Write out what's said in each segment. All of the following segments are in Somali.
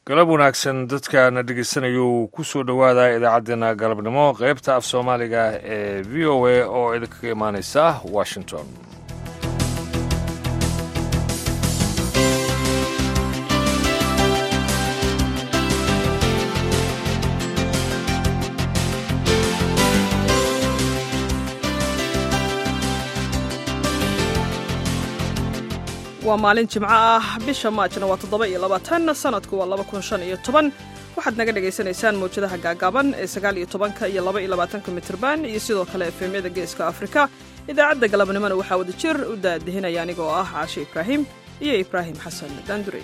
galab wanaagsan dadkana dhegeysanayou ku soo dhowaada idaacaddeenna galabnimo qaybta af soomaaliga ee v o a oo idinkaga imaaneysa washington waa maalin jimco ah bisha maajna waa toddoba iyo labaatan sanadku waa laba kun shan iyo toban waxaad naga dhagaysanaysaan mawjadaha gaagaaban ee sagaal iyo tobanka iyo laba iyo labaatanka mitirban iyo sidoo kale efemyada geeska afrika idaacadda galabnimona waxaa wada jir u daadihinaya anigoo ah caashe ibraahim iyo ibraahim xasan daandurey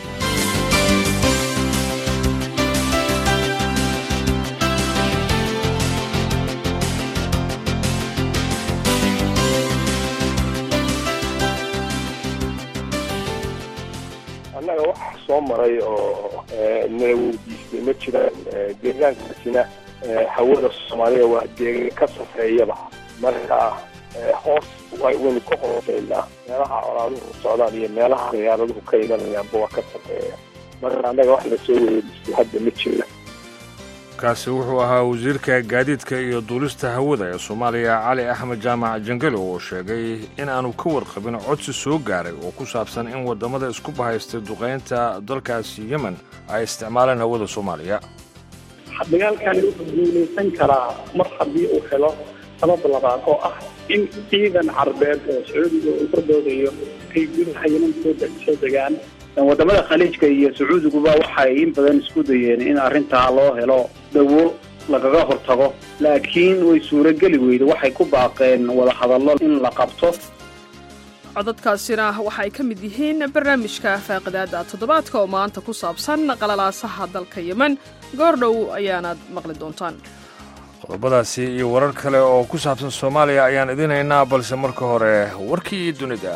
annaga wax soo maray oo nala weydiistay ma jiraan deegaankaasina hawada soomaaliya waa deegaan ka safeeyaba marka hoos waynu ka hooseynaa meelaha colaaduhu socdaan iyo meelaha diyaaraduhu ka imanayaanba waa ka safeeya marka annaga wax lasoo weydiistay hadda ma jira kaasi wuxuu ahaa wasiirka gaadiidka iyo duulista hawada ee soomaaliya cali axmed jaamac jangale oo sheegay in aanu ka warqabin codsi soo gaaray oo ku saabsan in waddamada isku bahaystay duqaynta dalkaasi yemen ay isticmaalaan hawada soomaaliya dagaalkani wuxuu guulaysan karaa mar haddii uu helo sabab labaad oo ah in ciidan carbeed oo sacuudiga uu ka doodayo ay gudaha yemen soo degaan wadamada khaliijka iyo sacuudiguba waxay in badan isku dayeen in arrintaa loo helo dawo lagaga hortago laakiin way suurogeli weyda waxay ku baaqeen wadahadallo in la qabto codadkaasina waxay ka mid yihiin barnaamijka faaqidaada toddobaadka oo maanta ku saabsan qalalaasaha dalka yemen goordhow ayaanaad maqli doontaan qodobadaasi iyo warar kale oo ku saabsan soomaaliya ayaan idiin haynaa balse marka hore warkii dunida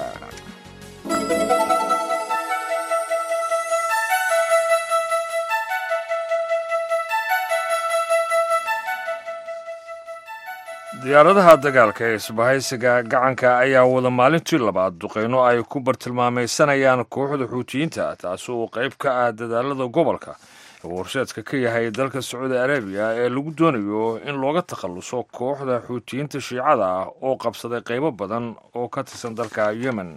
diyaaradaha dagaalka ee isbahaysiga gacanka ayaa wada maalintii labaad duqeyno ay ku bartilmaamaysanayaan kooxda xuutiyiinta taasi oo qayb ka ah dadaalada gobolka uu horseedka ka yahay dalka sacuudi arabiya ee lagu doonayo in looga takhalluso kooxda xuutiyiinta shiicada ah oo qabsaday qaybo badan oo ka tirsan dalka yemen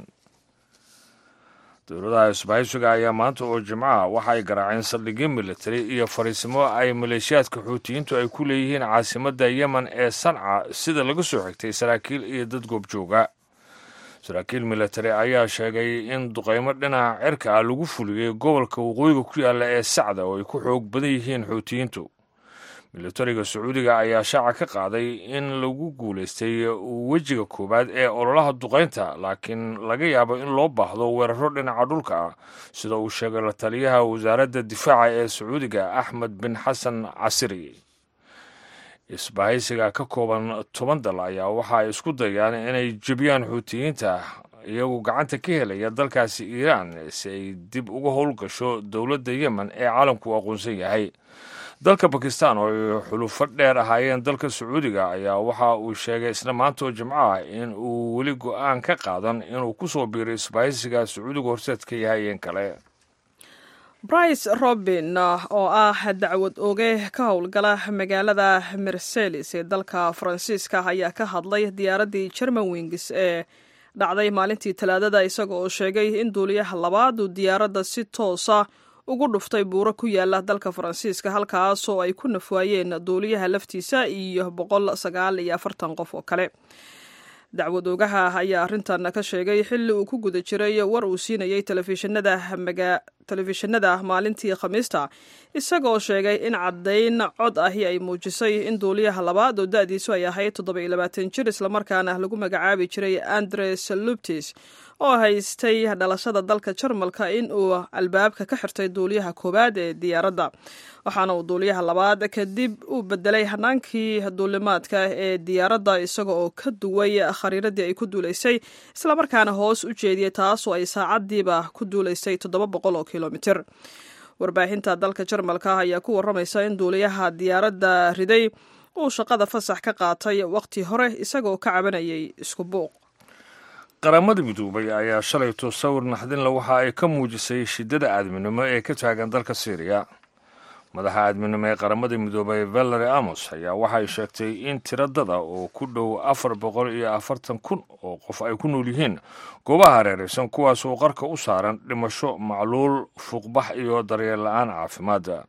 dowladaha isbahaysiga ayaa maanta oo jimcaha waxa ay garaaceen saldhigyo militari iyo fariisimo ay maleeshiyaadka xuutiyiintu ay ku leeyihiin caasimadda yemen ee sanca sida laga soo xigtay saraakiil iyo dad goobjooga saraakiil militari ayaa sheegay in duqeymo dhinaca cirka ah lagu fuliyey gobolka waqooyiga ku yaalla ee sacda oo ay ku xoog badan yihiin xuutiyiintu militariga sacuudiga ayaa shaaca ka qaaday in lagu guulaystay wejiga koowaad ee ololaha duqaynta laakiin laga yaabo in loo baahdo weeraro dhinaca dhulka ah sida uu sheegay la taliyaha wasaaradda difaaca ee sacuudiga axmed bin xasan casiri isbahaysiga ka kooban toban dal ayaa waxa ay isku dayaan inay jebiyaan xuutiyiinta iyagu gacanta ka helaya dalkaasi iiraan si ay dib uga howlgasho dowladda yemen ee caalamku aqoonsan yahay dalka bakistan oo ay xulufo dheer ahaayeen dalka sacuudiga ayaa waxa uu sheegay isla maantoo jimco ah in uu weli go-aan ka qaadan inuu ku soo biiro isbahaysiga sacuudiga horseed ka yahay in kale brice robin oo ah dacwad oge ka howlgala magaalada merceles ee dalka faransiiska ayaa ka hadlay diyaaraddii german wings ee dhacday maalintii talaadada isaga oo sheegay in duuliyaha labaad uu diyaaradda si toosa ugu dhuftay buuro ku yaala dalka faransiiska halkaasoo ay ku nafwaayeen duuliyaha laftiisa iyo boqol sagaal iyo afartan qof oo kale dacwad oogaha ayaa arrintan ka sheegay xilli uu ku guda jiray war uu siinayay telefishinada maalintii khamiista isagoo sheegay in caddayn cod ahi ay muujisay in duuliyaha labaad oo da-diisu ay ahayd toddoba iyo labaatan jir islamarkaana lagu magacaabi jiray andres luptis oo haystay dhalashada dalka jarmalka in uu albaabka ka xirtay duuliyaha koowaad ee diyaaradda waxaana uu duuliyaha labaad kadib u bedelay hanaankii duulimaadka ee diyaaradda isaga oo ka duway khariiradii ay ku duulaysay islamarkaana hoos u jeediyey taasoo ay saacadiiba ku duulaysay toddoba boqol oo kilomitir warbaahinta dalka jarmalka ayaa ku waramaysa in duuliyaha diyaaradda riday uu shaqada fasax ka qaatay waqti hore isagoo ka cabanayay isku buuq qaramada midoobay ayaa shalayto sawir naxdinle waxa ay ka muujisay shiddada aadminimo ee ka taagan dalka syriya madaxa aadminimo ee qaramada midoobay valery amos ayaa waxay sheegtay in tiradada oo ku dhow afar boqol iyo afartan kun oo qof ay ku nool yihiin goobaha hareeraysan kuwaas oo qarka u saaran dhimasho macluul fuuqbax iyo daryeel la-aan caafimaada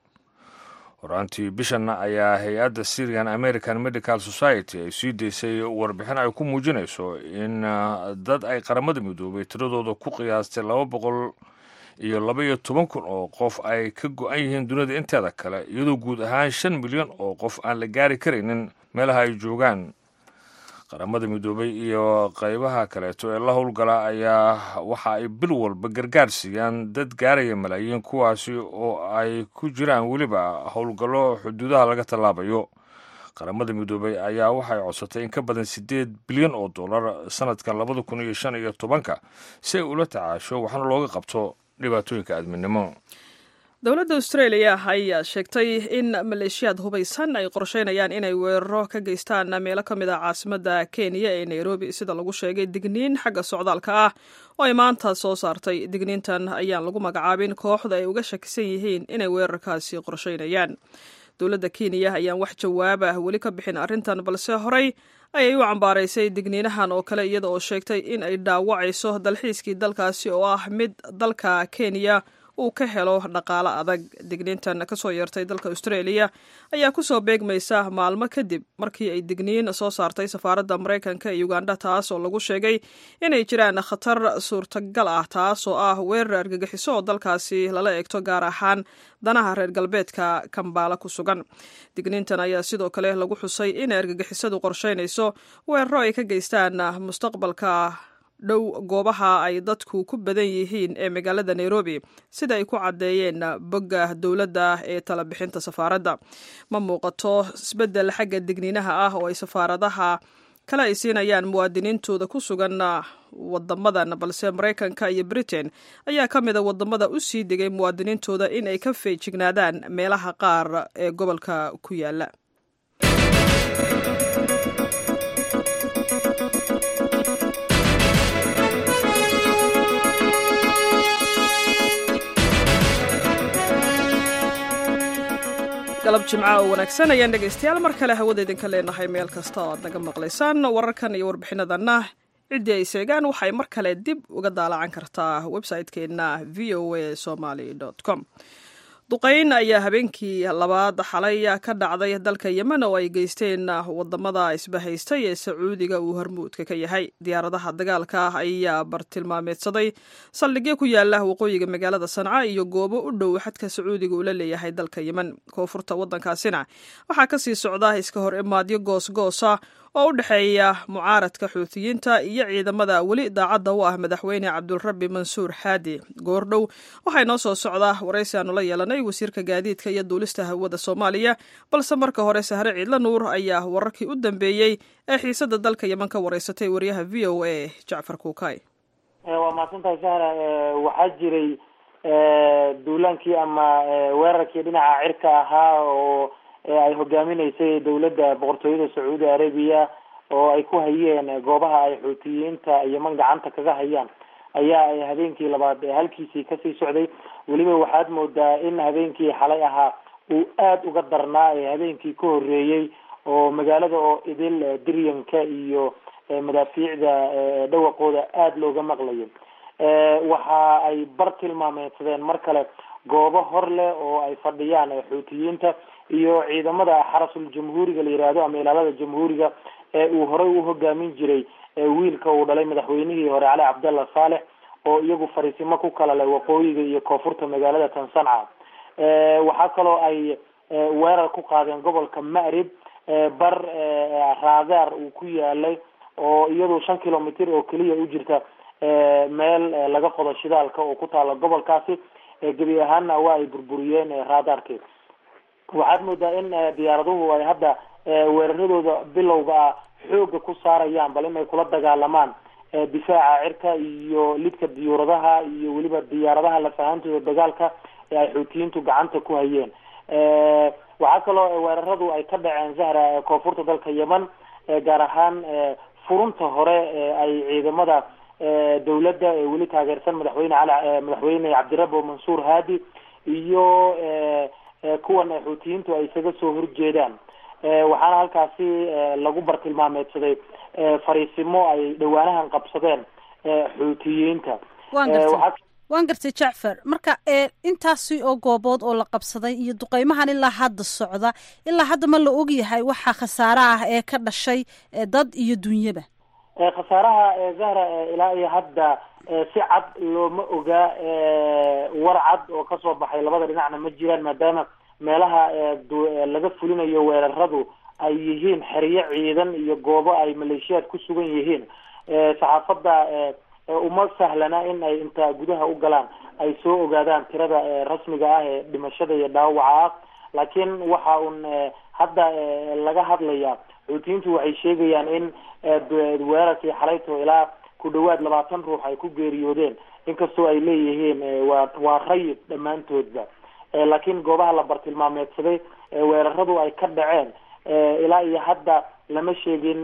horaantii bishanna ayaa hay-adda syrian american medical society ay sii daysay warbixin ay ku muujinayso in dad ay qaramada midoobay tiradooda ku qiyaastay laba boqol iyo laba iyo toban kun oo qof ay ka go-an yihiin dunida inteeda kale iyadoo guud ahaan shan milyan oo qof aan la gaari karaynin meelaha ay joogaan qaramada midoobay iyo qaybaha kaleeto ee la howlgala ayaa waxa ay bil walba gargaar siiyaan dad gaaraya malaayiin kuwaasi oo ay ku jiraan weliba howlgallo xuduudaha laga tallaabayo qaramada midoobay ayaa waxay codsatay in ka badan siddeed bilyan oo dollar sanadkan labada kun iyo shan iyo tobanka si ay ula tacaasho waxna looga qabto dhibaatooyinka aadminimo dowladda australia ayaa sheegtay in maleeshiyaad hubaysan ay qorsheynayaan inay weeraro ka geystaan meelo ka mid ah caasimadda kenya ee nairobi sida lagu sheegay digniin xagga socdaalka ah oo ay maanta soo saartay digniintan ayaan lagu magacaabin kooxda ay uga shakisan yihiin inay weerarkaasi qorsheynayaan dowladda kenya ayaan wax jawaab ah weli ka bixin arrintan balse horey ayay u cambaaraysay digniinahan oo kale iyada oo sheegtay in ay dhaawacayso dalxiiskii dalkaasi oo ah mid dalka kenya uu ka helo dhaqaalo adag digniintan kasoo yeertay dalka australia ayaa kusoo beegmaysa maalmo kadib markii ay digniin soo saartay safaaradda maraykanka ee uganda taas oo lagu sheegay inay jiraan khatar suurtagal ah taas oo ah weerar argagixiso oo dalkaasi lala eegto gaar ahaan danaha reer galbeedka kambaala ku sugan digniintan ayaa sidoo kale lagu xusay in argagixisadu qorsheynayso weeraro ay ka geystaan mustaqbalka dhow goobaha ay dadku ku badan yihiin ee magaalada nairobi sida ay ku caddeeyeen bogga dowladda ee talabixinta safaaradda ma muuqato isbeddel xagga digniinaha ah oo ay safaaradaha kale ay siinayaan muwaadiniintooda ku sugan wadamadan balse maraykanka iyo britain ayaa ka mida wadamada u sii degay muwaadiniintooda in ay ka feejignaadaan meelaha qaar ee gobolka ku yaala galab jimca oo wanaagsan ayaan dhegaystayaal mar kale hawada idinka leenahay meel kasta oo aad naga maqlaysaan wararkan iyo warbixinadanna ciddii ay seegaan waxay mar kale dib uga daalacan kartaa website-keenna v o a somaly com duqayn ayaa habeenkii labaad xalay ka dhacday dalka yemen oo ay geysteen wadamada isbahaystay ee sacuudiga uu hormuudka ka yahay diyaaradaha dagaalka ah ayaa bartilmaameedsaday saldhigyo ku yaala waqooyiga magaalada sanca iyo goobo u dhow xadka sacuudiga uu la leeyahay dalka yemen koonfurta wadankaasina waxaa kasii socda iska hor imaadyo goosgoosa oo u dhexeeya mucaaradka xuutiyiinta iyo ciidamada weli daacadda u ah madaxweyne cabdulrabi mansuur xaadi goordhow waxay noo soo socdaa waraysi aanu la yeelanay wasiirka gaadiidka iyo duulista hawada soomaaliya balse marka hore sahre ciidla nuur ayaa wararkii u dambeeyey ee xiisada dalka yemen ka wareysatay wariyaha v o a jacfar kuukay waa mahadsantahay sahra waxaa jiray duulaankii ama weerarkii dhinaca cirka ahaa oo ay hogaaminaysay dowladda boqortooyada sacuudi arabiya oo ay ku hayeen goobaha ay xuutiyiinta yeman gacanta kaga hayaan ayaa ay habeenkii labaad halkiisii kasii socday weliba waxaad moodaa in habeenkii xalay ahaa uu aada uga darnaa ee habeenkii ka horeeyey oo magaalada oo idil diryanka iyo madaafiicda dhawaqooda aada looga maqlayo waxa ay bar tilmaameedsadeen mar kale goobo hor leh oo ay fadhiyaan xuutiyiinta iyo ciidamada xarasul jamhuuriga la yihahdo ama ilaalada jamhuuriga ee uu horey u hogaamin jiray wiilka uu dhalay madaxweynihii hore cali cabdallah saalex oo iyagu fariisimo ku kala leh waqooyiga iyo koonfurta magaalada tansanca waxaa kaloo ay weerar ku qaadeen gobolka ma'rib bar raadaar uu ku yaalay oo iyadu shan kilomitr oo keliya u jirta meel laga qodo shidaalka oo ku taala gobolkaasi gebi ahaanna waa ay burburiyeen raadaarkeed waxaad moodaa in diyaaraduhu ay hadda weeraradooda bilowga ah xooga ku saarayaan bal inay kula dagaalamaan difaaca cirka iyo lidka diyuuradaha iyo weliba diyaaradaha lafahantooda dagaalka ee ay xuutiyiintu gacanta ku hayeen waxaa kaloo weeraradu ay ka dhaceen zahra koonfurta dalka yemen gaar ahaan furunta hore ee ay ciidamada dawladda ee weli taageersan madaxweyne cali madaxweyne cabdirabo mansuur haadi iyo kuwan xuutiyiintu ay isaga soo horjeedaan waxaana halkaasi lagu bartilmaameedsaday fariisimo ay dhawaanahan qabsadeen xuutiyiinta waan gartay waan gartay jacfar marka intaasi oo goobood oo la qabsaday iyo duqeymahan ilaa hadda socda ilaa hadda ma la ogyahay waxa khasaare ah ee ka dhashay dad iyo dunyaba khasaaraha zahra ilaa iyo hadda si cad looma ogaa war cad oo kasoo baxay labada dhinacna ma jiraan maadaama meelaha laga fulinayo weeraradu ay yihiin xeryo ciidan iyo goobo ay maleeshiyaad ku sugan yihiin saxaafadda uma sahlana in ay inta gudaha u galaan ay soo ogaadaan tirada rasmiga ah ee dhimashada iyo dhaawaca ah laakiin waxa uun hadda laga hadlayaa xuutiyiintu waxay sheegayaan in weerarkii xalayto ilaa ku dhawaad labaatan ruux ay ku geeriyoodeen inkastoo ay leeyihiin waa waa rayid dhammaantoodba laakiin goobaha la bartilmaameedsaday weeraradu ay ka dhaceen ilaa iyo hadda lama sheegin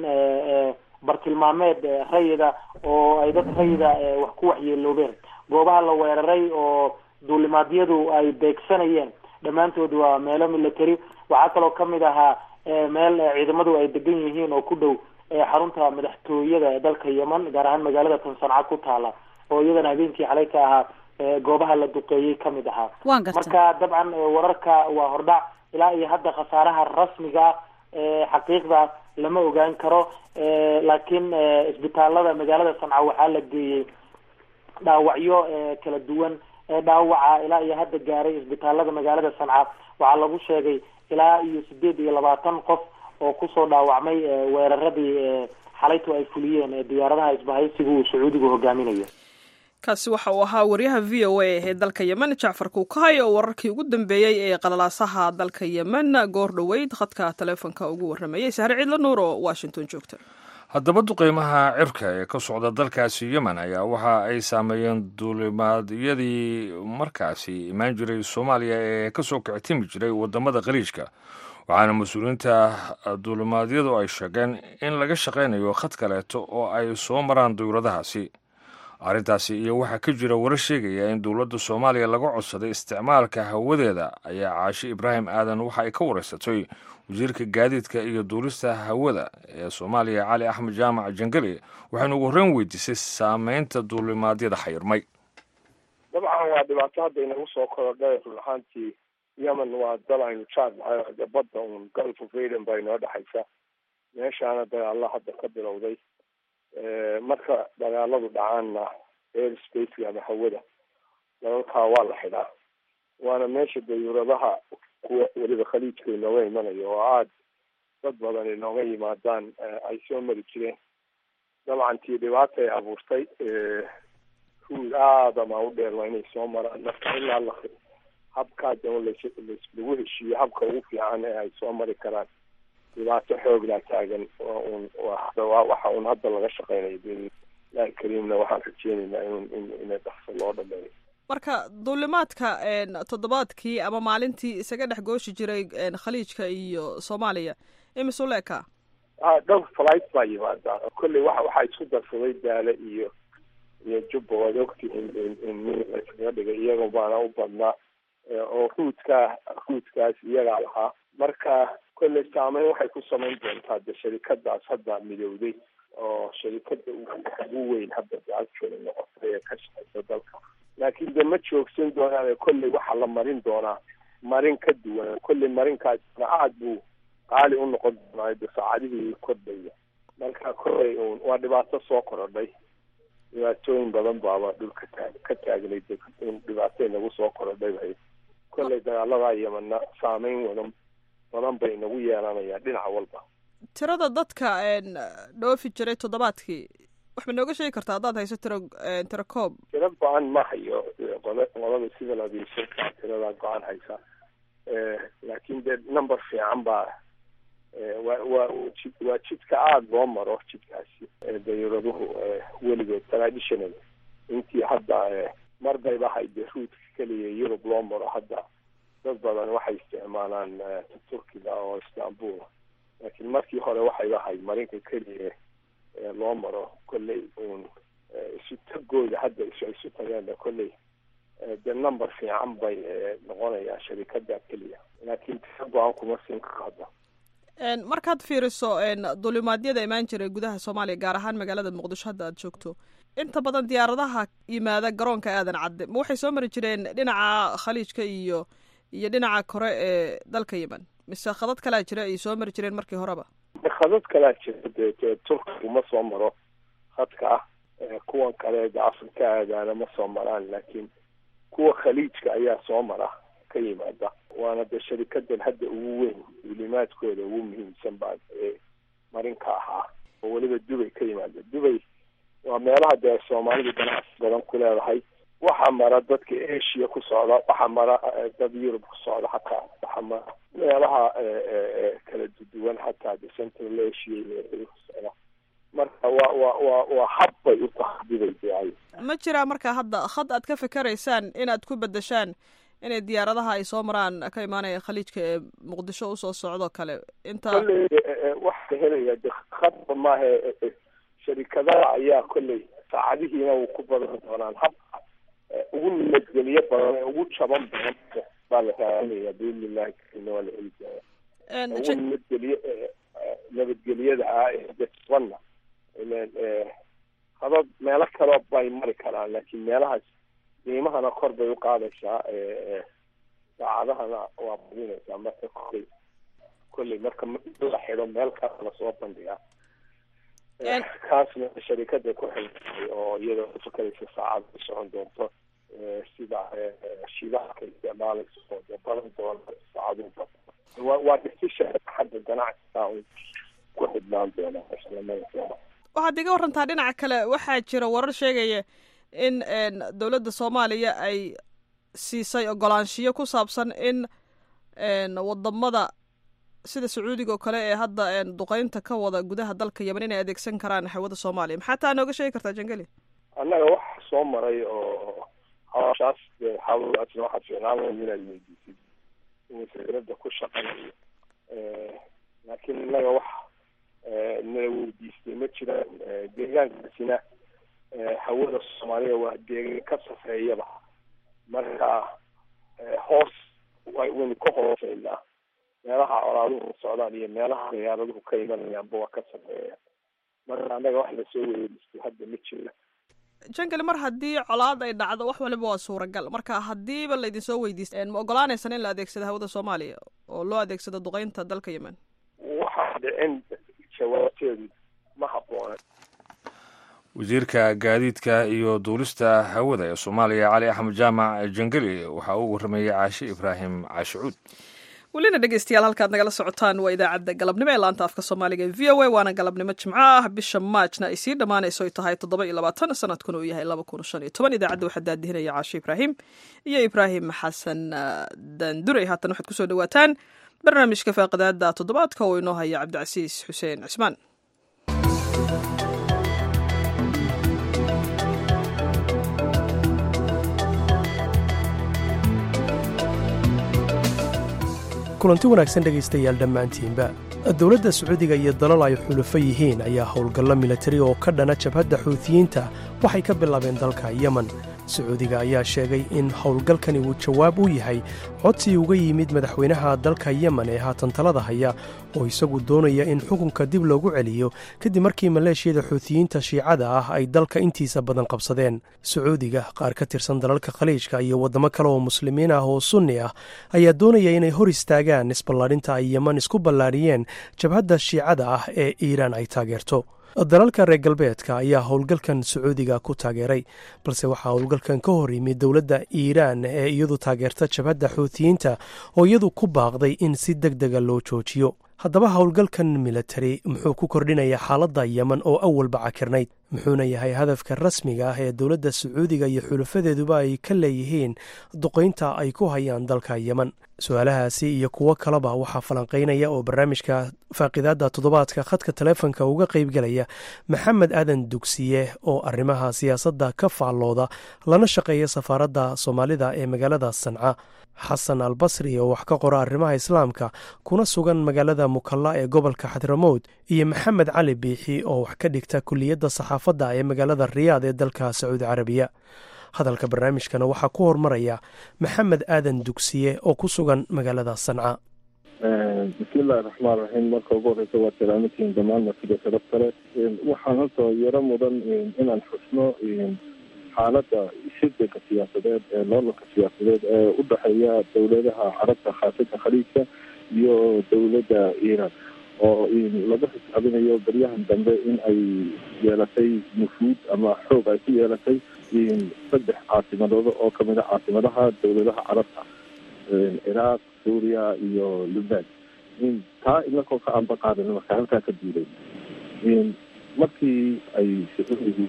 bartilmaameed rayida oo ay dad rayida wax ku waxyeeloobeen goobaha la weeraray oo duulimaadyadu ay beegsanayeen dhammaantood waa meelo military waxaa kaloo kamid ahaa meel ciidamadu ay degan yihiin oo ku dhow xarunta madaxtooyada ee dalka yemen gaar ahaan magaalada tan sanca ku taala oo iyadana habeenkii xalay ka ahaa goobaha la duqeeyey kamid ahaa marka dabcan wararka waa hordhac ilaa iyo hadda khasaaraha rasmiga xaqiiqda lama ogaan karo laakiin isbitaalada magaalada sanca waxaa la geeyey dhaawacyo kala duwan dhaawaca ilaa iyo hadda gaaray isbitaalada magaalada sanca waxaa lagu sheegay ilaa iyo sideed iyo labaatan qof oo kusoo dhaawacmay weeraradii xalaytu ay fuliyeen diyaaradaha isbahaysiga uu sacuudigu hogaaminayo kaasi waxa uu ahaa waryaha v o a ee dalka yemen jacfar kuukahay oo wararkii ugu dambeeyey ee qalalaasaha dalka yemen goor dhoweyd khadka taleefonka ugu warramayay sahre ciidla nuur oo washington joogta haddaba duqeymaha cirka ee ka socda dalkaasi yemen ayaa waxa ay saameeyeen duulimaadyadii markaasi imaan jiray soomaaliya ee kasoo kicitimi jiray wadamada khaliijka waxaana mas-uuliyiinta duulimaadyadu ay sheegeen in laga shaqaynayo khad kaleeto oo ay soo maraan dowladahaasi arrintaasi iyo waxaa ka jira warar sheegaya in dowladda soomaaliya laga codsaday isticmaalka hawadeeda ayaa caashi ibraahim aadan waxa ay ka wareysatay wasiirka gaadiidka iyo duulista hawada ee soomaaliya cali axmed jaamac jangale waxaynu ugu horreyn weydiisay saameynta duulimaadyada xayirmay dabcan waa dhibaato hadda inagu soo korodhay run ahaantii yemen waa dal aynu jaad nahay badda uun gulf of aden baa inoo dhexaysa meeshaana dagaalla hadda ka bilowday marka dagaaladu dhacaanna air spaceka ama hawada dalalkaa waa la xidhaa waana meesha dayuuradaha kuwa weliba khaliijka inooga imanayo oo aada dad badan inooga yimaadaan ay soo mari jireen dabcan tii dhibaata ay abuurtay ruud aadama u dheer waa inay soo maraan marka ilaa la habkaa dama las lagu heshiiyo habka ugu fiican ee ay soo mari karaan dhibaato xooglaa taagan un waxa un hadda laga shaqeynayo bilahi kariimna waxaan rajeynaynaa in ina dhaqso loo dhameeyo marka duulimaadka toddobaadkii ama maalintii isaga dhex gooshi jiray khaliijka iyo soomaaliya imisu leeka a dhowr flight baa yimaada kolley wa waxaa isku darsaday daale iyo iyo jubba waad ogtihiin in min layskaga dhigay iyaga baana u badnaa oo ruudkaa ruudkaas iyagaa lahaa marka kolley saameyn waxay ku samayn doontaa de sharikadaas hadda midowday oo sharikada ugu weyn hadda actually noqotay ee ka shaqeysa dalka laakiin de ma joogsan doonaan kolley waxaa la marin doonaa marin ka duwan kolley marinkaasna aada buu qaali u noqon doonaa de saacadihii kordhaya marka kolley un waa dhibaato soo korodhay dhibaatooyin badan baaba dhulka taag ka taagnay in dhibaatay nagu soo korodhay bay kolley dagaaladaa yamana saameyn wadan badan bay nagu yeelanayaan dhinac walba tirada dadka dhoofi jiray toddobaadkii wax ma nooga sheegi kartaa haddaad hayso tiro tiro koob tiro go-an ma hayo qole qolada civil aviationka tiradaa go-an haysa laakiin dee number fiican baa wa waa ji waa jidka aada loo maro jidkaasi dayuraduhu weligood traditional intii hadda mar bayba hayde ruudka keliya yurub loo maro hadda dad badan waxay isticmaalaan turkiga oo istanbul laakiin markii hore waxayba ahayd marinka keliya loo maro kolley uun isu tagooda hadda isu isu tageen kolley de number fiican bay noqonayaa sharikada keliya laakiin tisa go-aan kuma siin karo hadda markaad fiiriso dulimaadyada imaan jiray gudaha soomaaliya gaar ahaan magaalada muqdisho hadda aad joogto inta badan diyaaradaha yimaada garoonka aadan cadde ma waxay soo mari jireen dhinaca khaliijka iyo iyo dhinaca kore ee dalka yemen mise khadad kalaa jira ay soo mari jireen markii horeba khadad kalaa jira dee turkigu ma soo maro khadka ah kuwan kale de afrika aadaana ma soo maraan laakiin kuwa khaliijka ayaa soo mara ka yimaada waana de sharikadan hadda ugu weyn duulimaadkooda ugu muhiimsan baa marinka ahaa oo weliba dubay ka yimaada dubay waa meelaha dee soomaalidu ganacsi badan ku leedahay waxaa mara dadka asia ku socda waxaa mara dad yurub ku socda xataa waxaa mara meelaha kala duduwan xataa de central asia iyo ku socda marka waa waa waa waa hab bay u tahay dubay deay ma jiraa marka hadda had aad ka fikeraysaan inaad ku bedeshaan inay diyaaradaha ay soo maraan ka imaanaya khaliijka ee muqdisho usoo socdo kale inta kolley waxaa helaya de khadba maaha sharikadaha ayaa kolley saacadihiina uu ku badan doonaan habka ugu nabadgelyo badan ee ugu jaban badan baa la raacinaya biidnillahi karina waa la heli doonaa ugu nabadgelyo nabadgelyada ah ee jabanna ilen hadad meelo kale bay mari karaan laakiin meelahaas qiimahana kor bay u qaadaysaa saacadahana waa badinaysaa marka kolley kolley marka la xido meel kale lasoo bandhigaa kaasna sharikada ku xilay oo iyadoo ufakaraysa saacada u socon doonto sida shidaalka isticmaalaysa oo de badan doona saacadu badan waa waa decision xagga ganacsiga un ku xidhnaan doona islamada waxaad iga warantaa dhinaca kale waxaa jira warar sheegaya in dowladda soomaaliya ay siisay ogolaanshiyo ku saabsan in wadamada sida sacuudiga oo kale ee hadda duqeynta ka wada gudaha dalka yemen inay adeegsan karaan hawada soomaaliya maxaa taa nooga sheegi kartaa jangeli annaga waxa soo maray oo hawshaas de hawlaasna waxaad fiicnaan lahayd inaad weydiisid wasaaradda ku shaqanayo laakiin innaga wax nala weydiistay ma jiraan deegaankaasina hawada soomaaliya waa deegaan ka safeeyaba marka hoos waynu ka hooseynaa meelaha colaaduhu socdaan iyo meelaha diyaaraduhu ka imanayaanba waa ka sameeya marka annaga wax lasoo weeristay hadda ma jira jangeli mar haddii colaad ay dhacdo wax waliba waa suuragal marka haddiiba laydinsoo weydiistay ma ogolaanaysan in la adeegsado hawada soomaaliya oo loo adeegsado duqeynta dalka yemen waxaa dhicin jawaabteedu ma habboona wasiirka gaadiidka iyo duulista hawada ee soomaaliya cali axmed jaamac jangeli waxaa uu warrameeyey caashi ibraahim caashicuud welina dhegeystayaal halkaad nagala socotaan waa idaacadda galabnimo ee laanta afka soomaaliga ee v o a waana galabnimo jimco ah bisha maajna ay sii dhammaanayso ay tahay toddoba iyo labaatan sanadkuna uu yahay laba kun shan iyo toban idaacadda waxaa daadihinaya caashi ibraahim iyo ibraahim xasan daandurey haatan waxaad kusoo dhawaataan barnaamijka faaqidaada toddobaadka oo inoo haya cabdicasiis xuseen cismaan kulanti wanaagsan dhegaystayaal dhammaantiinba dowladda sacuudiga iyo dalal ay xulufo yihiin ayaa howlgallo milatari oo ka dhana jabhadda xuutiyiinta waxay ka bilaabeen dalka yemen sacuudiga ayaa sheegay in howlgalkani uu jawaab u yahay codsi uga yimid madaxweynaha dalka yemen ee haatan talada haya oo isagu doonaya in xukunka dib loogu celiyo kadib markii maleeshiyada xuutiyiinta shiicada ah ay dalka intiisa badan qabsadeen sacuudiga qaar ka tirsan dalalka khaliijka iyo waddamo kale oo muslimiin ah oo sunni ah ayaa doonaya inay hor istaagaan isballaadhinta ay yemen isku ballaadhiyeen jabhadda shiicada ah ee iiraan ay taageerto dalalka reer galbeedka ayaa howlgalkan sacuudiga ku taageeray balse waxaa howlgalkan ka hor yimid dowladda iiraan ee iyadu taageerta jabhadda xuutiyiinta oo iyadu ku baaqday in si deg dega loo joojiyo haddaba howlgalkan milatari muxuu ku kordhinayaa xaaladda yemen oo awalba cakirnayd muxuuna yahay hadafka rasmiga ah ee dowladda sacuudiga iyo xulafadeeduba ay ka leeyihiin duqaynta ay ku hayaan dalka yemen su-aalahaasi iyo kuwo kaleba waxaa falanqaynaya oo barnaamijka faaqidaadda toddobaadka khadka taleefonka uga qaybgelaya maxamed aadan dugsiye oo arrimaha siyaasadda ka faallooda lana shaqeeya safaaradda soomaalida ee magaalada sanca xasan albasri oo wax ka qora arrimaha islaamka kuna sugan magaalada mukalla ee gobolka xadramowd iyo maxamed cali biixi oo wax ka dhigta kuliyadda saxaafadda ee magaalada riyaad ee dalka sacuudi carabiya hadalka barnaamijkana waxaa ku hormaraya maxamed aadan dugsiye oo ku sugan magaalada sanca bismillahi raxmaan raxiim marka ugu horeysa waa salaamatiin dhammaan martida sharaf kale waxaan horta yaro mudan inaan xusno xaaladda shirdanka siyaasadeed ee loolanka siyaasadeed ee u dhexeeya dowladaha carabta khaasatan khaliijka iyo dowladda iiraan oo laga xisaabinayo baryahan dambe in ay yeelatay nufuud ama xoog ay ku yeelatay saddex caasimadooda oo kamid a caasimadaha dowladaha carabta ciraaq suuriya iyo lubnaan taa inakoo ka anba qaadan marka halkaa ka duulay markii ay sacuudigu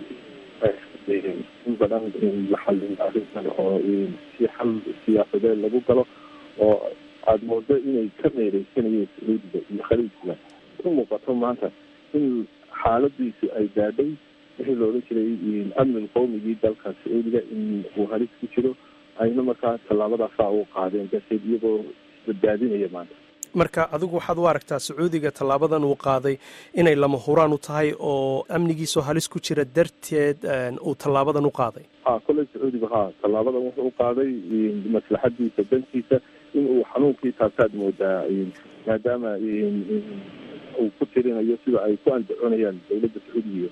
in badan la xalin arrintan oo si xal siyaasadeed lagu galo oo aada moodo inay ka meereysanayeen sacuudiga iyo khaliijka u muuqato maanta in xaaladiisu ay gaadhay wixii loola jiray amniga qowmigii dalka sacuudiga in uu halis ku jiro ayna markaa tallaabadaasaa u qaadeen darteed iyagoo isbadbaadinaya maanta marka adigu waxaad u aragtaa sacuudiga tallaabadan uu qaaday inay lama huraan u tahay oo amnigiisoo halis ku jira darteed uu tallaabadan u qaaday ha kolley sacuudiga ha tallaabadan wuxuu u qaaday maslaxadiisa dantiisa in uu xanuunkii taasaad moodaa maadaama uu ku tirinayo sida ay ku andacoonayaan dowladda sacuudiga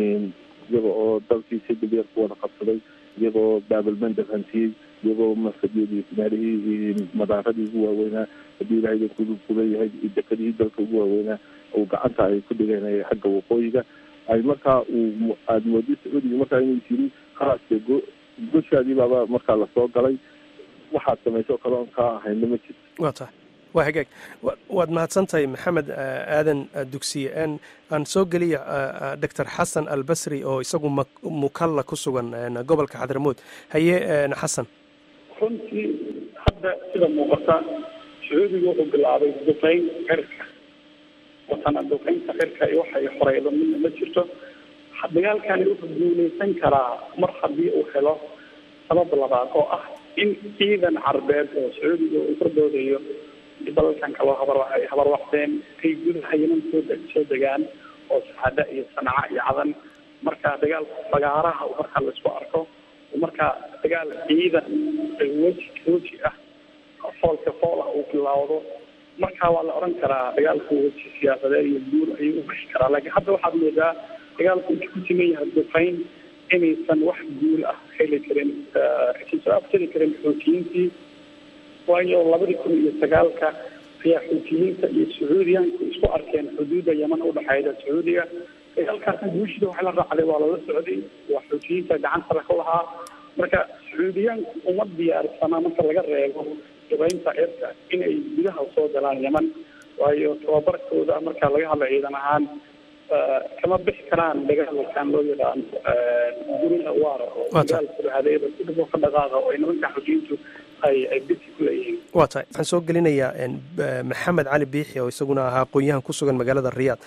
iyaga oo dalkii si dhibyar ku wada qabsaday iyagoo baabalmandab hantiyey iyagoo masadyadii meelihii madaaradii ugu waaweynaa haddii ilahay ku leeyahay dekadihii dalka ugu waaweynaa uu gacanta ay ku dhigeen xagga waqooyiga ay markaa uu aada moodi sacuudiga markaa inuu yiri khalaas go goshaadii baaba markaa lasoo galay waxaad samayso kale oon kaa ahayna ma jirto waa tahay waa hagaag waad mahadsantahay maxamed aadan dugsiye aan soo geliya doctor xasan albasri oo isagu mukalla ku sugan gobolka xadramowd haye xasan runtii hadda sida muuqata sacuudiga wuxuu bilaabay duqeyn cirka watana duqeynta cirka iyo waxay horeydo midna ma jirto dagaalkani wuxuu guuleysan karaa mar haddii uu helo sabab labaad oo ah in ciidan carbeed oo sacuudiga uu kordoodayo dalalkan kaloo habar ay habarwaqdeen ay gudaha yeman soo soo degaan oo saxada iyo sanca iyo cadan marka dagaal fagaaraha marka laisku arko marka dagaal ciidan weji weji ah foolka fool ah uu bilaawdo marka waa la oran karaa dagaalku weji siyaasadeed iyo guul ayuu u bixi karaa laakiin hadda waxaad moodaa dagaalku inta ku siman yahay duqeyn inaysan wax guul ah heli karin aysan soo abtari karin xootiyiintii waayo labadii kun iyo sagaalka ayaa xuutiyiinta iyo sacuudiyaanku isku arkeen xuduudda yeman udhexeyda sacuudiga dagaalkaasna guushida waxa la raacday waa lala socday waa xuutiyiinta gacantala ku lahaa marka sacuudiyaanku uma diyaarsana marka laga reebo duqeynta cirka inay gudaha soo galaan yeman waayo tababarkooda marka laga hadla ciidan ahaan kama bixi karaan dagaalkan loo yaqaano gurina waara oo dagaalka hadeeda ku dhabo ka dhaqaaqa oo ay nimanka xuutiyiintu ay ay bisi ku leeyihiin waa tahay waxaan soo gelinayaa maxamed cali biixi oo isaguna ahaa aqoon-yahan ku sugan magaalada riyaad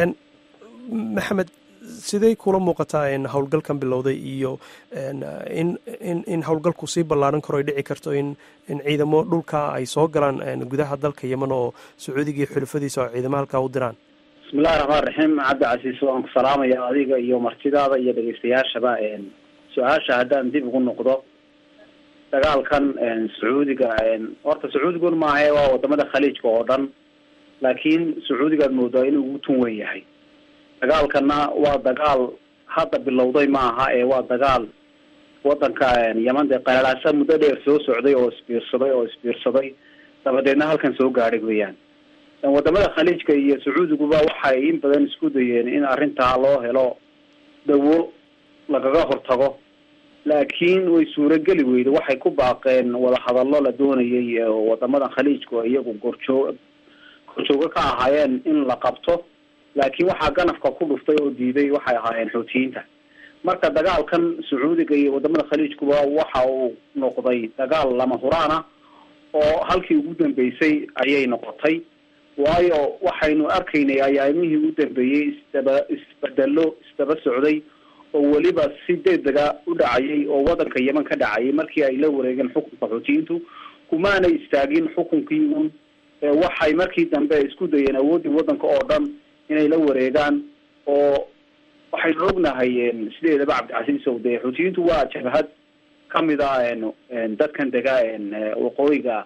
maxamed sidey kula muuqataa howlgalkan bilowday iyo in in in howlgalku sii ballaaran karo ay dhici karto in in ciidamo dhulka ay soo galaan gudaha dalka yeman oo sacuudiga iyo xulafadiisa oo ciidamo halkaa u diraan bismillahi raxmaan raxiim cabdi casiis waan ku salaamaya adiga iyo martidaada iyo dhegeystayaashaba su-aasha haddaan dib ugu noqdo dagaalkan sacuudiga horta sacuudigun maahae waa wadamada khaliijka oo dhan laakiin sacuudigaad moodaa inuu ugu tun wen yahay dagaalkana waa dagaal hadda bilowday maaha ee waa dagaal wadanka yeman dee qalalaasa muddo dheer soo socday oo isbiirsaday oo isbiirsaday dabadeedna halkan soo gaadhay weeyaan wadamada khaliijka iyo sacuudiguba waxay in badan isku dayeen in arrintaa loo helo dawo lagaga hortago laakiin way suurageli weyday waxay ku baaqeen wadahadallo la doonayay wadamadan khaliijku iyagu gorjoog gorjoogo ka ahaayeen in la qabto laakiin waxaa ganafka ku dhuftay oo diiday waxay ahaayeen xuutiyiinta marka dagaalkan sacuudiga iyo wadamada khaliijkuba waxa uu noqday dagaal lama huraan ah oo halkii ugu dambeysay ayay noqotay waayo waxaynu arkaynay ayaamihii u dambeeyey isdaba isbedelo isdaba socday oo weliba si degdega u dhacayay oo wadanka yeman ka dhacayay markii ay la wareegeen xukunka xuutiyiintu kumaanay istaagin xukunkii uun waxay markii dambe isku dayeen awooddii waddanka oo dhan inay la wareegaan oo waxaynu ognahay sideedaba cabdicasiis ow dee xuutiyiintu waa jabhad kamid a dadkan dega waqooyiga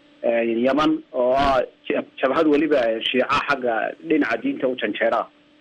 yeman oo ah jabhad weliba shiica xagga dhinaca diinta u janjeera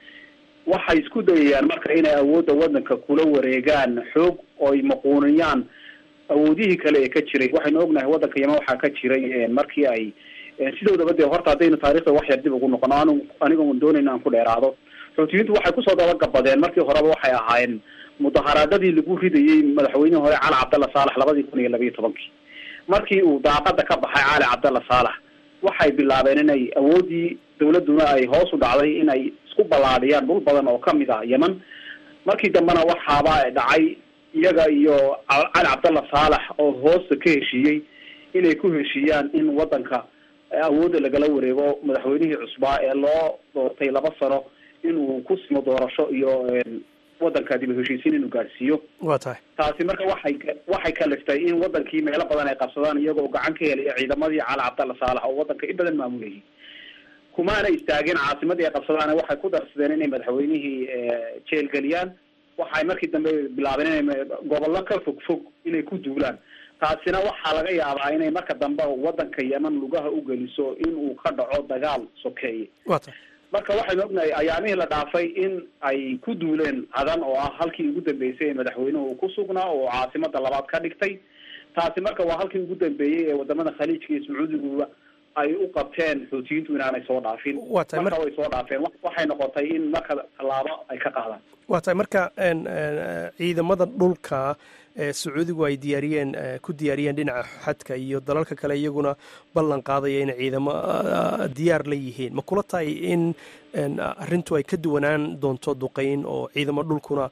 waxay isku dayayaan marka inay awoodda waddanka kula wareegaan xoog oy maquuniyaan awoodihii kale ee ka jiray waxaynu ognahay waddanka yeman waxaa ka jiray markii ay sidoodaba dee horta haddaynu taarikhda wax yar dib ugu noqono anu aniga doonayna aan ku dheeraado xuutiyiintu waxay kusoo dabagabadeen markii horeba waxay ahaayeen mudaharaadadii lagu ridayey madaxweynihii hore cali cabdalla saalax labadii kun iyo labayo tobankii markii uu daaqada ka baxay cali cabdalla saalax waxay bilaabeen inay awooddii dawladduna ay hoos u dhacday inay isku ballaadhiyaan dhul badan oo kamid ah yeman markii dambena waxaaba dhacay iyaga iyo cali cabdalla saalax oo hoosta ka heshiiyey inay ku heshiiyaan in waddanka awoodda lagala wareego madaxweynihii cusbaa ee loo doortay laba sano inuu ku simo doorasho iyo waddanka dib u heshiisiin inuu gaadhsiiyo waa tahay taasi marka waxay waxay kaliftay in wadankii meelo badan ay qabsadaan iyagoo gacan ka helaya ciidamadii cali cabdalla saalax oo waddanka in badan maamulayay kumaana istaageen caasimadii ay qabsadaan waxay ku darsadeen inay madaxweynihii jeelgeliyaan waxay markii dambe bilaabeen inay gobollo ka fog fog inay ku duulaan taasina waxaa laga yaabaa inay marka dambe waddanka yeman lugaha u geliso in uu ka dhaco dagaal sokeeye waa tahay marka waxaynu ognahay ayaamihii la dhaafay in ay ku duuleen cadan oo ah halkii ugu dambeysay ee madaxweynuhu uu ku sugnaa oo caasimada labaad ka dhigtay taasi marka waa halkii ugu dambeeyey ee wadamada khaliijka iyo sacuudiguba ay u qabteen xuutiyiintu inaanay soo dhaafin Waa tahay, marka way soo dhaafeen Wa- waxay noqotay in marka tallaabo ay ka qaadaan waa tahay marka een, een, ciidamada dhulka ee sacuudigu ay diyaariyeen ee, ku diyaariyeen dhinaca xadka iyo dalalka kale iyaguna ballan qaadaya inay ciidamo ah, diyaar la yihiin ma kula tahay in een, arrintu ay ka duwanaan doonto duqeyn oo ciidamo dhulkuna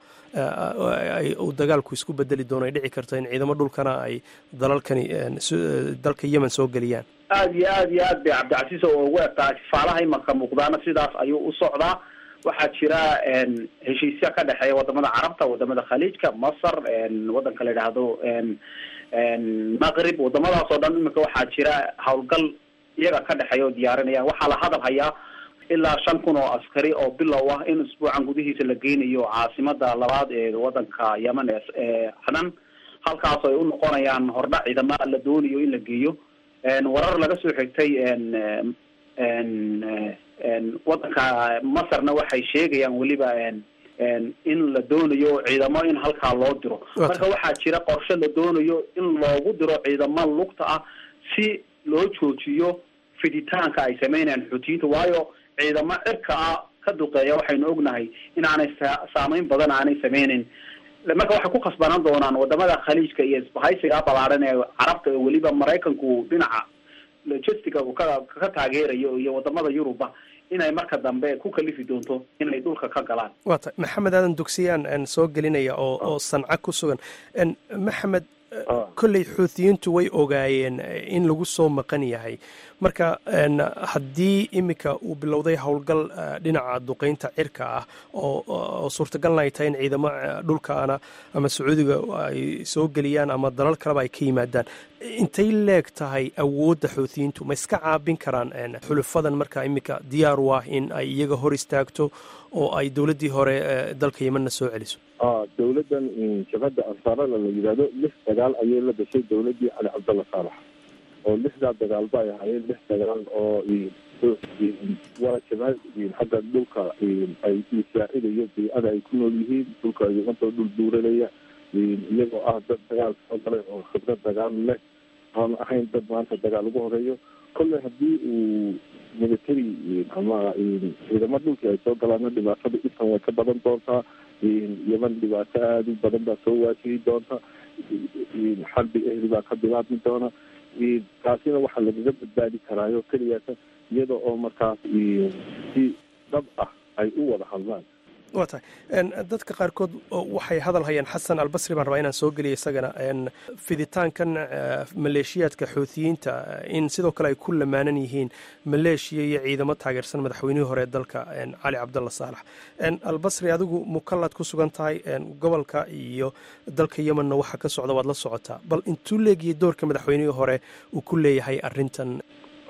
ah, ay- uu dagaalku isku bedeli doono ay dhici karto in ciidamo dhulkana ay dalalkani een, su- dalka yemen soo geliyaan aad iyo aad iyo aad bay cabdicasiis oo ugu egtahay sifaalaha imanka muuqdaana sidaas ayuu u socdaa waxaa jira een, heshiisya ka dhexeeya wadamada carabta wadamada khaliijka masar een, wadanka la yidhaahdo een, een, maqrib wadamadaas oo dhan iminka waxaa jira howlgal iyaga ka dhexeeya oo diyaarinayaan waxaa la hadal hayaa ilaa shan kun oo askari oo bilow ah in isbuucan gudihiisa la geynayo caasimada labaad ee wadanka yemen ee ee cadan halkaas ay u noqonayaan hordhac ciidama la doonayo in la geeyo een, warar laga soo xigtay een, een, een, een, wadanka masarna waxay sheegayaan weliba een, een, in la doonayo ciidamo in halkaa loo diro Waa marka waxaa jira qorshe la doonayo in loogu diro ciidamo lugta ah si loo joojiyo fiditaanka ay sameynayaan xuutiyiinta waayo ciidamo cirka ah ka duqeeya waxaynu ognahay inaanay sa- saameyn badan aanay sameyneyn marka waxay ku khasbanaan doonaan wadamada khaliijka iyo isbahaysiga ballaaran ee carabta ee weliba maraykanku dhinaca logistica uu ka ka taageerayo iyo wadamada yuruba inay marka dambe ku kalifi doonto inay dhulka ka galaan waa tahay maxamed aadan dugsiyaan een, soo gelinaya oo oo sanca ku sugan Een, maxamed Ah. kolley xuutiyiintu way ogaayeen eh, in lagu soo maqan yahay marka een, haddii iminka uu bilowday howlgal eh, dhinaca duqeynta cirka ah oo oo suurtagalna ay tahay in ciidamo eh, dhulkaana ama sacuudiga ay soo geliyaan ama dalal kaleba ay ka yimaadaan intay leeg tahay awoodda xuutiyiintu ma iska caabin karaan een, xulufadan marka iminka diyaar u ah in ay iyaga hor istaagto oo ay dowladdii hore eh, dalka yemenna soo celiso ah dowladdan in jabhadda ansaarada la yidhaahdo lix dagaal ayay la gashay dowladdii cali cabdalla saalax oo lixdaa dagaalba ay ahaayeen lix dagaal oo waa jabhad xagga dhulka ay isaacidayo biicada ay ku nool yihiin dhulka yimantoo dhul buuralaya iyagoo ah dad dagaal soo galay oo khibrad dagaal leh aan ahayn dad maanta dagaal ugu horeeyo kolley haddii uu military ama ciidamo dhulkii ay soo galaana dhibaatada intan way ka badan doontaa yeman dhibaato aada u badan baa soo waajihi doonta xarbi ehli baa ka bilaabmi doona taasina waxaa lagaga badbaadi karaayo keliyaata iyada oo markaas si dhab ah ay u wada hadlaan waa tahay Een, dadka qaarkood oo waxay hadal hayaan xasan albasri baan rabaa inaan soo geliyo isagana een, fiditaankan eh, maleeshiyaadka xuutiyiinta eh, in sidoo kale ay ku lamaanan yihiin maleeshiya iyo ciidamo taageersan madaxweynihii hore ee dalka een, cali cabdalla saalax Een, albasri adigu mukallaad ku sugan tahay een, gobolka iyo dalka yemenna waxa ka socda waad la socotaa bal intuu leegiyo doorka madaxweynihii hore uu ku leeyahay arrintan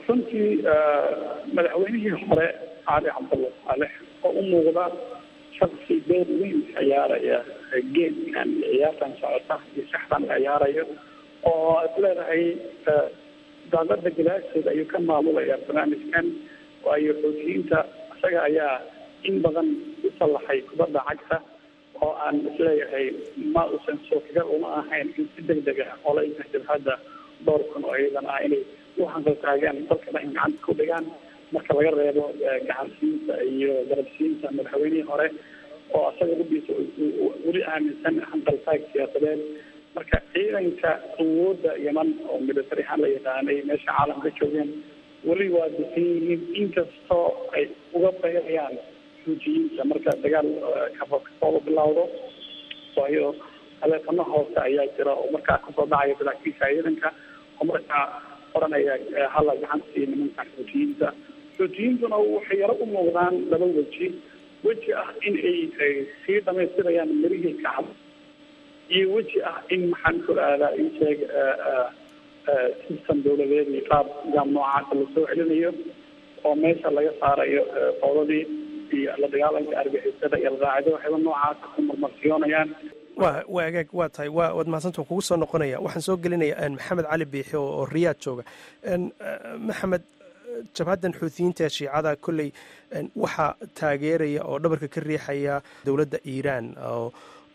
runtii madaxweynihii hore cali cabdulla saalex oo u muuqda shaksi door weyn ciyaaraya geedkan ciyaartan socota iyo saxdan la ciyaarayo oo ad leedahay daaqada galaasheeda ayuu ka maamulaya barnaamijkan waayo xoutiyiinta isaga ayaa in badan u sallaxay kubadda cagta oo aan isleeyahay ma uusan suurtagal uma ahayn in si deg deg ah olayka jabhadda dhowr kun oo ciidan ah inay u hanqaltaagaan dalka dhan gacanta ku dhigaan marka laga reebo gacansiinta iyo garabsiinta madaxweynihii hore oo asaga rubiisa weli aaminsan hanqaltaag siyaasadeed marka ciidanka awoodda yeman oo military ahaan la yaqaanay meesha caalamka joogeen weli waa desan yihiin inkastoo ay uga bayrayaan xuujiyiinta marka dagaal kafooba bilowdo waayo taleefano hoose ayaa jira oo markaa kasoo dhacaya saraakiisha ciidanka oo markaa oranaya hala gacanta siiya nimanka xuutiyiinta xuutiyiintuna waxay yaro u muuqdaan laba weji weji ah in ay sii dhamaystirayaan mirihii kacab iyo weji ah in maxaan ku aadaa in sheeg system dawladeed iyo qaab nidaam noocaasa lasoo celinayo oo meesha laga saarayo fowdadii iyo la dagaalanka argixisada iyo alqaacida waxayba noocaasa ku marmarsiyoonayaan wa waa agaag waa tahay wa waad mahadsantaa kugu soo noqonaya waxaan soo gelinaya maxamed cali biixi oo riyaad jooga maxamed jabhaddan xuutiyiinta shiicada kolley waxaa taageeraya oo dhabarka ka riixaya dowladda iiraan oo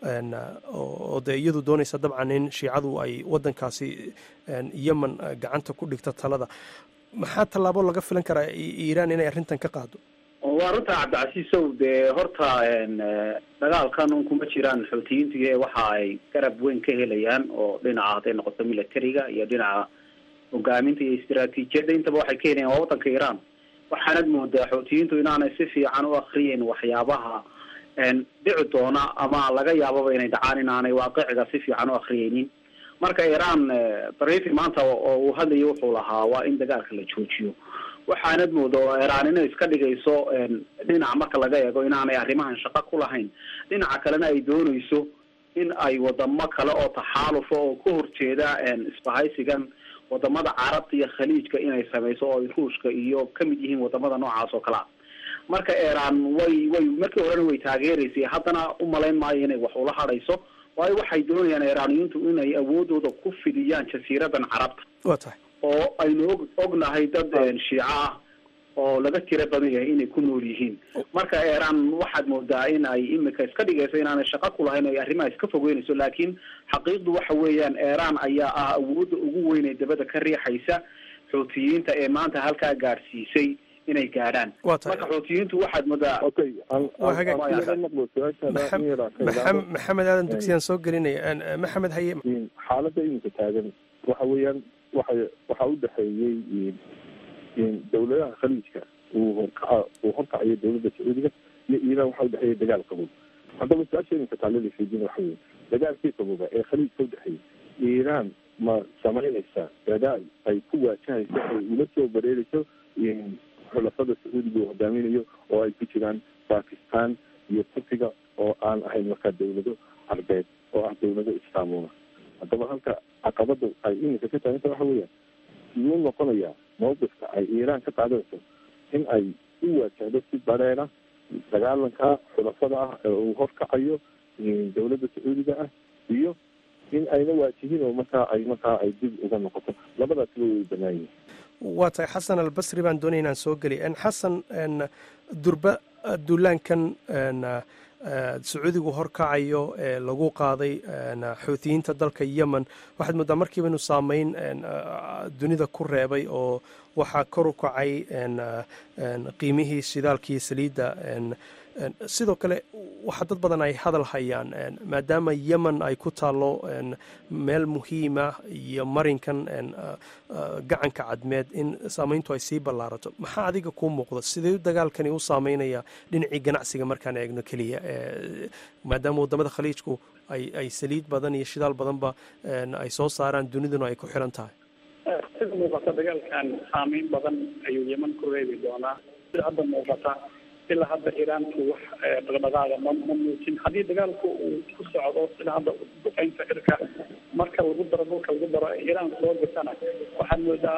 oo dee iyadu doonaysa dabcan in shiicadu ay waddankaasi yemen gacanta ku dhigto talada maxaa tallaabo laga filan karaa iiraan inay arrintan ka qaado waa runta cabdicasiisow dee horta dagaalkan un kuma jiraan xuutiyiintii waxa ay garab weyn ka helayaan oo dhinaca hadday noqoto militariga iyo dhinaca hogaaminta iyo istaraatiijiyadda intaba waxay ka helayaan waa waddanka iiraan waxaanad moodaa xuutiyiintu inaanay si fiican u akriyeyn waxyaabaha dhici doona ama laga yaababa inay dhacaan inaanay waaqiciga si fiican u akriyeynin marka iiraan barifi maanta oo uu hadlayo wuxuu lahaa waa in dagaalka la joojiyo waxaanad mooda oo iiraan inay iska dhigayso dhinac marka laga eego inaanay arrimahan shaqo ku lahayn dhinaca kalena ay doonayso in ay wadamo kale oo taxaalufa oo ka horjeeda isbahaysigan wadamada carabta iyo khaliijka inay samayso oo ay ruushka iyo kamid yihiin wadamada noocaas oo kalea marka iiraan way way markii horena way taageeraysay haddana umalayn maayo inay wax ula hadhayso waayo waxay doonayaan iiraaniyiintu inay awoodooda ku fidiyaan jasiiradan carabta waa tahay oo aynu og ognahay dad shiico ah oo laga tira badan yahay inay ku nool yihiin marka iiraan waxaad moodaa in ay imika iska dhigayso inaanay shaqo ku lahayn ay arrimaha iska fogeynayso laakiin xaqiiqdu waxa weeyaan iiraan ayaa ah awoodda ugu weyn ee dabada ka riixaysa xuutiyiinta ee maanta halkaa gaadhsiisay inay gaadhaan marka xuutiyiintu waxaad moodaa maxamed aadan dugsiyaan soo gelinaya maxamed haye xaaladda iminka taagan waxa weeyaan waxa waxaa u dhexeeyey dowladaha khaliijka uu horkaca uu horkacayo dowladda sacuudiga iyo iiraan waxaa udhexeeya dagaal qabow haddaba su-aasha iminka taalada fiidin waxa weye dagaalkii qabooba ee khaliijka udhexeeyay iiraan ma samaynaysaa dadaal ay ku waajahayso ay ula soo bareerayso xulafada sacuudiga uu hogaaminayo oo ay ku jiraan bakistan iyo turkiga oo aan ahayn markaa dawlado carbeed oo ah dawlado islaamuna haddaba halka caqabada ay iminka ka taaganta waxa weeyaan siduu noqonayaa mawqifka ay iiraan ka qaadanayso in ay u waajahdo si bareera dagaalanka xulafada ah ee uu horkacayo dawladda sacuudiga ah iyo in ayna waajihin oo markaa ay markaa ay dib uga noqoto labadaasiba way banaan yihin waa tahay xasan albasri baan doonaya inaan soo geliy xasan durba duulaankan sacuudigu horkacayo ee lagu qaaday xuutiyiinta dalka yemen waxaad moodaa markiiba inuu saameyn dunida ku reebay oo waxaa kor u kacay qiimihii shidaalkii saliidda sidoo kale waxaa dad badan ay hadal hayaan maadaama yemen ay ku taallo meel muhiima iyo marinkan gacanka cadmeed in saameyntu ay sii ballaarato maxaa adiga kuu muuqda sidee dagaalkani u saameynaya dhinacii ganacsiga markaan eegno keliya maadaama waddamada khaliijku ay ay saliid badan iyo shidaal badanba ay soo saaraan duniduna ay ku xiran tahay sida muuqata dagaalkan saameyn badan ayuu yeman ku reebi doonaa sida hadda muuqata ilaa hadda iiraanku wax dhaqdhaqaaga ma ma muujin haddii dagaalku uu ku socdo sida hadda duqeynta cirka marka lagu daro dhulka lagu daro iiraan soo gasana waxaad moodaa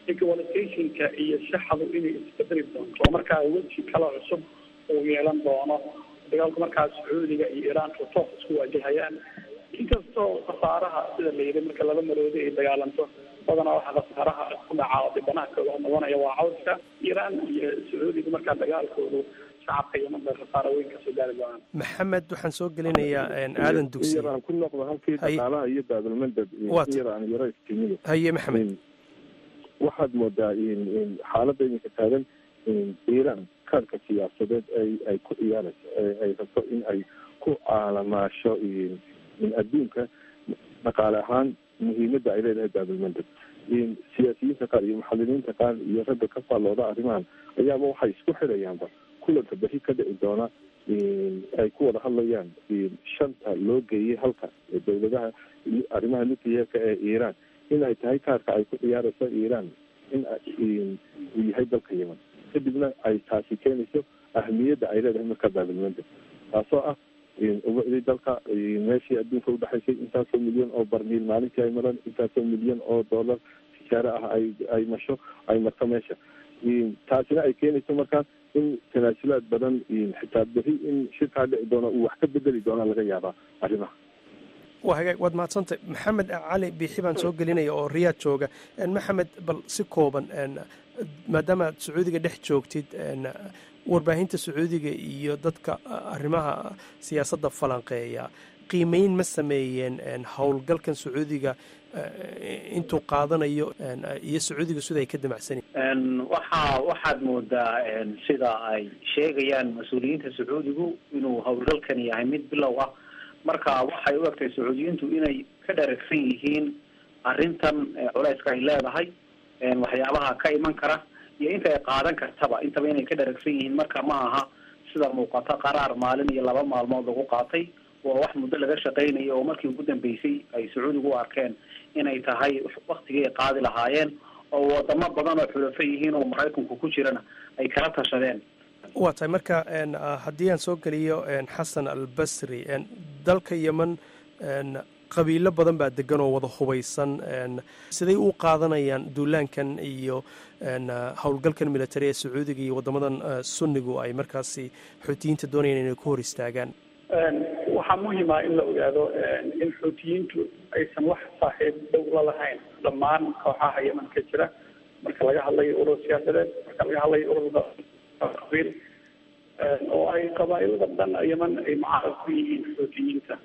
equalizationka iyo shaxadu inay isbedeli doonto oo markaa weji kale cusub uu yeelan doono dagaalku markaa sacuudiga iyo iiraanku toos isku waajahayaan inkastoo khasaaraha sida la yidhi marka laba maroodi ay dagaalanto badanaa waxaa khasaaraha ku dhaca oo dhibanaha kooga noqonaya waa cawska iiraan iyo sacuudiga markaa dagaalkoodu shacabka yeman bay khasaaro weyn kasoo gaari doonaan maxamed waxaan soo gelinayaa aadan dugsi yar aan ku noqdo halkii dhaqaalaha iyo baabilmandab yar aan yaro istimiyo haye maxamed waxaad moodaa xaaladda iminka taagan iiraan kaarka siyaasadeed ay ay ku ciyaarayso ay rabto in ay ku caalamaasho adduunka dhaqaale ahaan muhiimadda ay leedahay baabilmandab siyaasiyiinta qaar iyo muxaliliinta qaar iyo ragga ka faallooda arrimahan ayaaba waxay isku xirayaanba kulanka beri ka dhici doona ay ku wada hadlayaan shanta loo geeyey halka dowladaha arrimaha nuclearka ee iiraan in ay tahay kaarka ay ku ciyaarayso iiraan in uu yahay dalka yeman kadibna ay taasi keenayso ahamiyadda ay leedahay marka baabilmandab taasoo ah ubacdii dalka meeshii adduunka udhexaysay intaasoo milyan oo barmiil maalintii ay maraan intaasoo milyan oo dollar tijaare ah ay ay masho ay marto meesha taasina ay keenayso markaa in tanaasulaad badan xitaa beri in shirkaa dhici doona uu wax ka bedeli doona laga yaabaa arrimaha waa hagaag waad mahadsantay maxamed cali biixi baan soo gelinaya oo riyaad jooga maxamed bal si kooban maadaama aad sacuudiga dhex joogtid warbaahinta sacuudiga iyo dadka arrimaha siyaasadda falanqeeya qiimeyn ma sameeyeen howlgalkan sacuudiga intuu qaadanayo iyo sacuudiga sida ay ka damacsanyiin waxa waxaad moodaa sida ay sheegayaan mas-uuliyiinta sacuudigu inuu howlgalkan yahay mid bilow ah marka waxay u egtay sacuudiyiintu inay ka dharagsan yihiin arrintan culeyska ay leedahay waxyaabaha ka iman kara iyo inta ay qaadan kartaba intaba inay ka dharagsan yihiin marka ma aha sida muuqata qaraar maalin iyo laba maalmood lagu qaatay waa wax muddo laga shaqaynayo oo markii ugu dambeysay ay sacuudigu u arkeen inay tahay waktigii ay qaadi lahaayeen oo wadamo badan oo xulafo yihiin oo maraykanku ku jirana ay kala tashadeen waa tahay marka haddii aan soo geliyo xasan albasri dalka yeman qabiilo badan baa degan oo wada hubaysan siday u qaadanayaan duulaankan iyo howlgalkan military ee sacuudiga iyo wadamadan sunnigu ay markaasi xuutiyiinta doonayaan inay ku hor istaagaan waxaa muhima in la ogaado in xuutiyiintu aysan wax saaxiib dhow la lahayn dhammaan kooxaha yeman ka jira marka laga hadlayo urur siyaasadeed marka laga hadlayo urur qabiil oo ay qabaailada dhan yeman ay mucaarad ku yihiin xuutiyiinta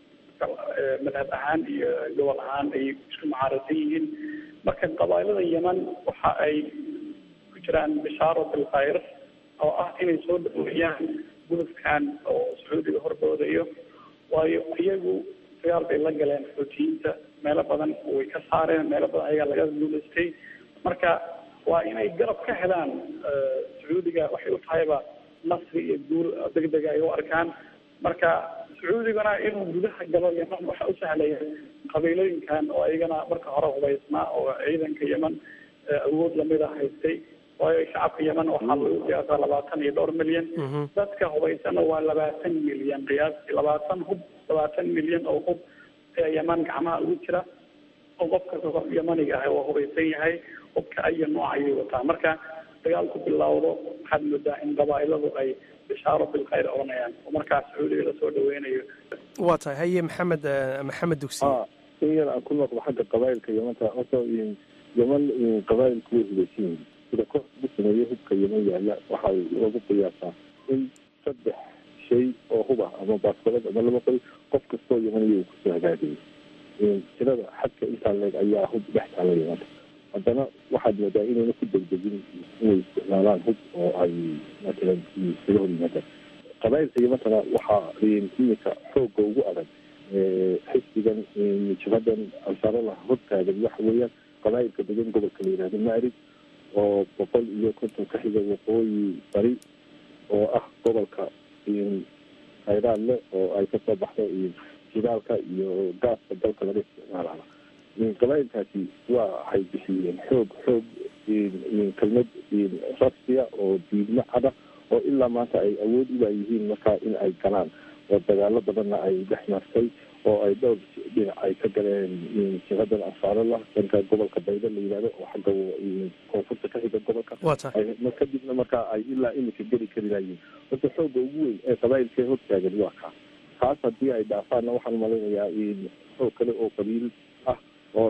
madhab ahaan iyo gobol ahaan ay isku mucaaradsan yihiin marka qabaailada yeman waxa ay ku jiraan bishaaro bilkhayr oo ah inay soo dhaweeyaan gudubkan oo sacuudiga horboodayo waayo iyagu dagaal bay la galeen xuutiyiinta meelo badan way ka saareen meelo badan ayagaa laga guulaystay marka waa inay garab ka helaan sacuudiga waxay u tahayba nasri iyo guul degdega ay u arkaan marka sacuudigana inuu gudaha galo yeman waxa u sahlaya qabiilooyinkan oo ayagana marka hore hubaysnaa oo ciidanka yeman awood lamida haystay waayo shacabka yeman waxaa lagu qiyaasaa labaatan iyo dhowr milyan dadka hubaysana waa labaatan milyan qiyaastii labaatan hub labaatan milyan oo hub ee yeman gacmaha ugu jira oo qofka yemaniga ah waa hubaysan yahay hubka aya nooc ayay wataa marka dagaalku bilowdo waxaad moodaa in qabaailadu ay bishaaro bilkhayr oranayaan oo markaas sacuudiga lasoo dhaweynayo waa tahay haye maxamed maxamed dugsi in yar aan ku noqdo xagga qabailka yemanta horta yeman qabailku way hubaysan yihiin sida kor ugu sameeye hubka yeman yaalla waxaa lagu qiyaasaa in saddex shay oo huba ama baaskoolad ama laba qori qof kastoo yemaniya uu kusoo hagaagayay tirada xadka intaa leeg ayaa hub dhex taala yemanta haddana waxaad moodaa inayna ku degdegin inay isticmaalaan hub oo ay matalan isaga hor yimaadaan qabailka yemantana waxaa iminka xoogga ugu adag xisbigan jabhadan ansarallah hortaagan waxa weeyaan qabailka degan gobolka la yihahdo maarib oo boqol iyo konton ka xiga waqooyi bari oo ah gobolka khayraad leh oo ay kasoo baxdo jidaalka iyo gaaska dalka laga isticmaalaha qabailkaasi waa waxay bixiyeen xoog xoog kelmad rasmiya oo diidmo cada oo ilaa maanta ay awood ulaayihiin markaa in ay galaan oo dagaalo badanna ay dhex martay oo ay dhowr dhinac ay ka galeen jihadan ansaarallah dhanka gobolka bayda la yidhahdo oo xagga koonfurta ka xiga gobolka kadibna markaa ay ilaa iminka geli kari layiin horta xooga ugu weyn ee qabaayilka hortaagan waa kaa taas haddii ay dhaafaanna waxaan malaynayaa xoog kale oo qabiil ah oo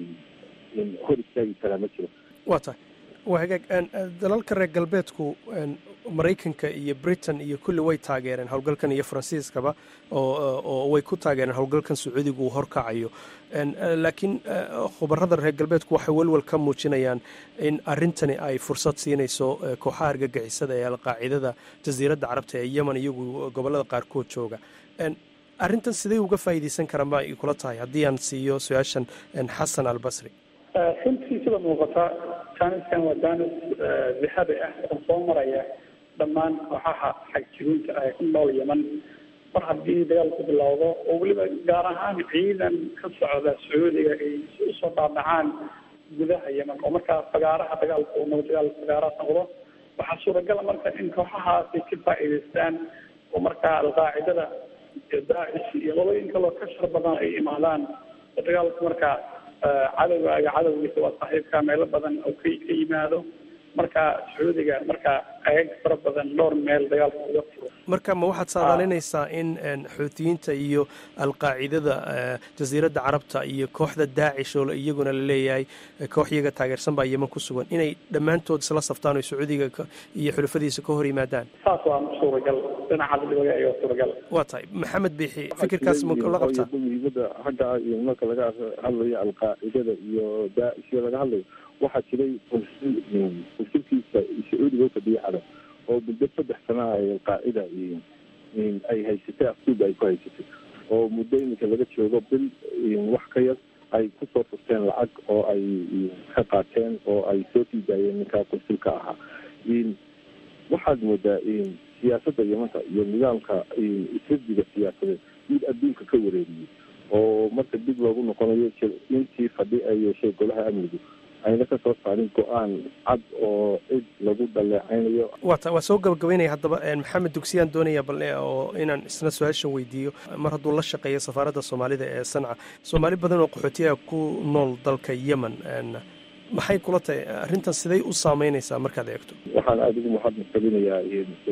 hor istaagi karaa ma jiro waa tahay waa hagaag dalalka reer galbeedku maraykanka iyo britain iyo kulli way taageereen howlgalkan iyo faransiiskaba oo way ku taageereen howlgalkan sacuudigu uu horkacayo laakiin khubarada reer galbeedku waxay welwel ka muujinayaan in arrintani ay fursad siinayso kooxaha argagixisada ee alqaacidada jasiiradda carabta ee yemen iyagu gobolada qaarkood jooga arrintan sidey uga faa'iidaysan karaan ba ay kula tahay haddii aan siiyo su-aashan xasan albasri runtii sida muuqata jaaniskan waa jaanis dahabi ah oo soo maraya dhammaan kooxaha xagjirinta ah ee ku nool yeman mar haddii dagaalku bilowdo oo weliba gaar ahaan ciidan ka socda sacuudiga ay usoo dhaadhacaan gudaha yeman oo markaa fagaaraha dagaalku uu noqdo dagaal fagaaraha noqdo waxaa suuragala marka in kooxahaasi ka faa'iidaystaan oo markaa alqaacidada iyo daacish iyo labooyin kaloo ka shar badan ay imaadaan oo dagaalku markaa cadowgaaga cadowgiisa waa saaxiibka meelo badan oo ka ka yimaado marka sacuudiga marka agag fara badan dhowr meel dagaalka uga furo marka ma waxaad saadaalinaysaa in xuutiyiinta iyo alqaacidada jasiiradda carabta iyo kooxda daacish oo iyaguna la leeyahay koox iyaga taageersan baa yeman ku sugan inay dhammaantood isla saftaan oo sacuudiga iyo xulafadiisa ka hor yimaadaan saas waa suuragal dhinaca dibadda ayaa suuragal waa tahay maxamed biixi fikirkaas ma la qabtaa muhiimada xagga marka laga hadlayo alqaacidada iyo daacish laga hadlayo waxaa jiray konsulkiisa sacuudiga ufadhiya xadan oo muddo saddex sana ay alqaacida ay haysatay afduuba ay ku haysatay oo muddo iminka laga joogo bil wax ka yar ay kusoo furteen lacag oo ay ka qaateen oo ay soo sii daayeen ninkaa konsulka ahaa waxaad moodaa siyaasadda yamanta iyo nidaamka sirdiga siyaasadeed mid adduunka ka wareeriyey oo marka dib loogu noqonayo intii fadhi ay yeeshay golaha amnigu ayna ka soo saarin go-aan cad oo cid lagu dhaleecaynayo wata waa soo gabagabeynaya haddaba maxamed dugsiyaan doonaya bal oo inaan isna su-aashan weydiiyo mar hadduu la shaqeeyo safaaradda soomaalida ee sanca soomaali badan oo qaxootiyaha ku nool dalka yemen maxay kula tahay arrintan siday u saameynaysaa markaad eegto waxaan aada ugu muxadnad gelinayaa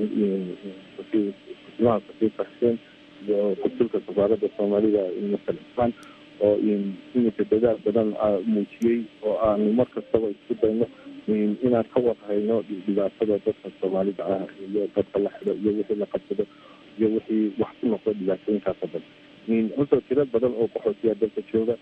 kusimaha safiirka xuseen iyo konsulka safaaradda soomaalida masal ismaan oo iminka dadaal badan muujiyey oo aanu mar kastaba isku dayno inaan ka warhayno dhibaatada dadka soomaalida ah iyo dadka la xido iyo wixii la qabsado iyo wixii wax ku noqdo dhibaatooyinkaas oo dhan horta tiro badan oo qaxootiya dalka jooga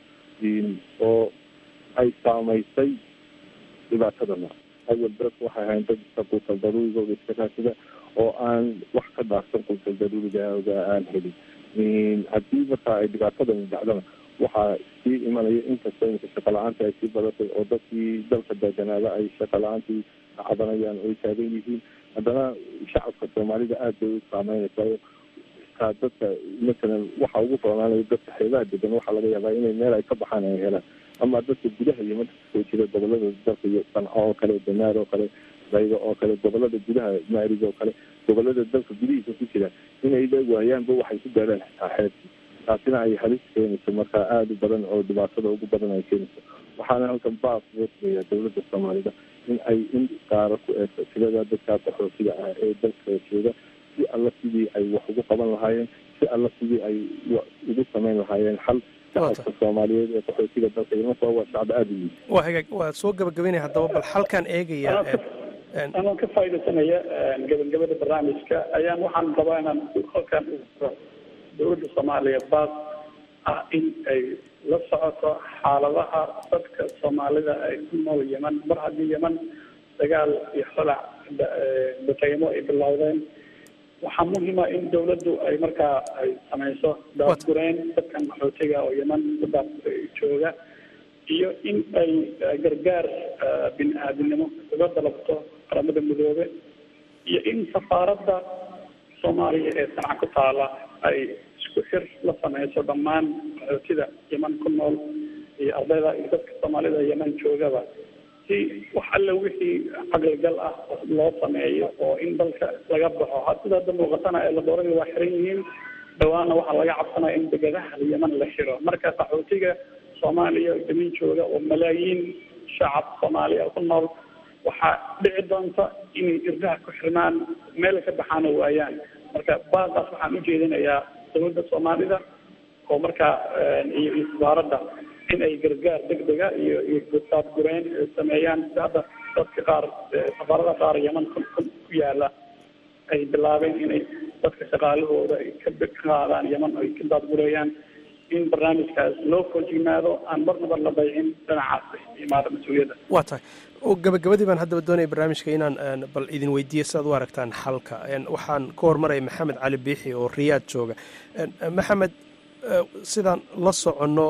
oo ay saamaysay dhibaatadana awal dadku waxay ahayn dad iska quutal daruurigooda iska raasida oo aan wax ka dhaafsan quutal daruurigooda aan helin haddii marka ay dhibaatadani dhacdana waxaa sii imanaya inkastoo iminka shaqa la-aanta ay sii badatay oo dadkii dalka deganaada ay shaqa la-aantii cabanayaan oo ay taagan yihiin haddana shacabka soomaalida aad bay u saameynaysaa kaa dadka masalan waxa ugu foonaanaya dadka xeebaha degan waxaa laga yaabaa inay meel ay ka baxaan ay helaan ama dadka gudaha iyo marka kasoo jira gobolada dalka iyo sanco oo kale danaar oo kale bayga oo kale gobolada gudaha maarig oo kale gobolada dalka gudihiisa ku jira inay la waayaanba waxay ku gaadhaan xitaa xeebtii taasina ay halis keenayso marka aada u badan oo dhibaatada ugu badan ay keenayso waxaana halkan baas loo sameeyaa dowladda soomaalida in ay in gaaro ku eegto tirada dadka qaxootiga ah ee dalka jooga si alla sidii ay wax ugu qaban lahaayeen si alla sidii ay ugu samayn lahaayeen xal shacabka soomaaliyeed ee qaxootiga dalka imanka waa shacab aada u yihin waa hagaag waa soo gabagabeynaya haddaba bal halkaan eegaya anoo ka faaidaysanaya gabagabada barnaamijka ayaan waxaan rabaa inaan halkan dowladda soomaaliya baas ah in ay la socoto xaaladaha dadka soomaalida ay ku nool yeman mar haddii yeman dagaal iyo xolac bataymo ay bilowdeen waxaa muhima in dawladdu ay markaa ay samayso daadgureyn dadkan qaxootiga oo yeman kudaa jooga iyo in ay gargaar bini aadinimo uga dalabto qaramada midoobe iyo in safaaradda soomaaliya ee sanca ku taala ay isku xir la sameyso dhammaan qaxootida yeman ku nool iyo ardayda iyo dadka soomaalida yeman joogaba si wax alle wixii caqligal ah loo sameeyo oo in dalka laga baxo sida hadda muuqatana ee laboorada waa xiran yihiin dhawaana waxaa laga cabsanaya in degadaha yeman la xiro marka qaxootiga soomaaliya yeman jooga oo malaayiin shacab soomaaliya ku nool waxaa dhici doonta inay irdaha ku xirmaan meel ka baxaana waayaan marka baaqaas waxaan ujeedinayaa dowladda soomaalida oo markaa iyo iyo safaaradda in ay gargaar degdega iyo iyo daadgureen sameeyaan sida hadda dadka qaar safaarada qaar yeman ku ku yaala ay bilaabeen inay dadka shaqaalahooda ay ka qaadaan yeman ay ka daadgureeyaan in barnaamijkaas loo foojignaado aan marnaba la daycin dhinacaas imaada mas-uuliyadda waa tahay gabagabadii baan haddaba doonaya barnaamijka inaan bal idin weydiiyo si aad u aragtaan xalka waxaan ka hormaraya maxamed cali biixi oo riyaad jooga maxamed sidaan la soconno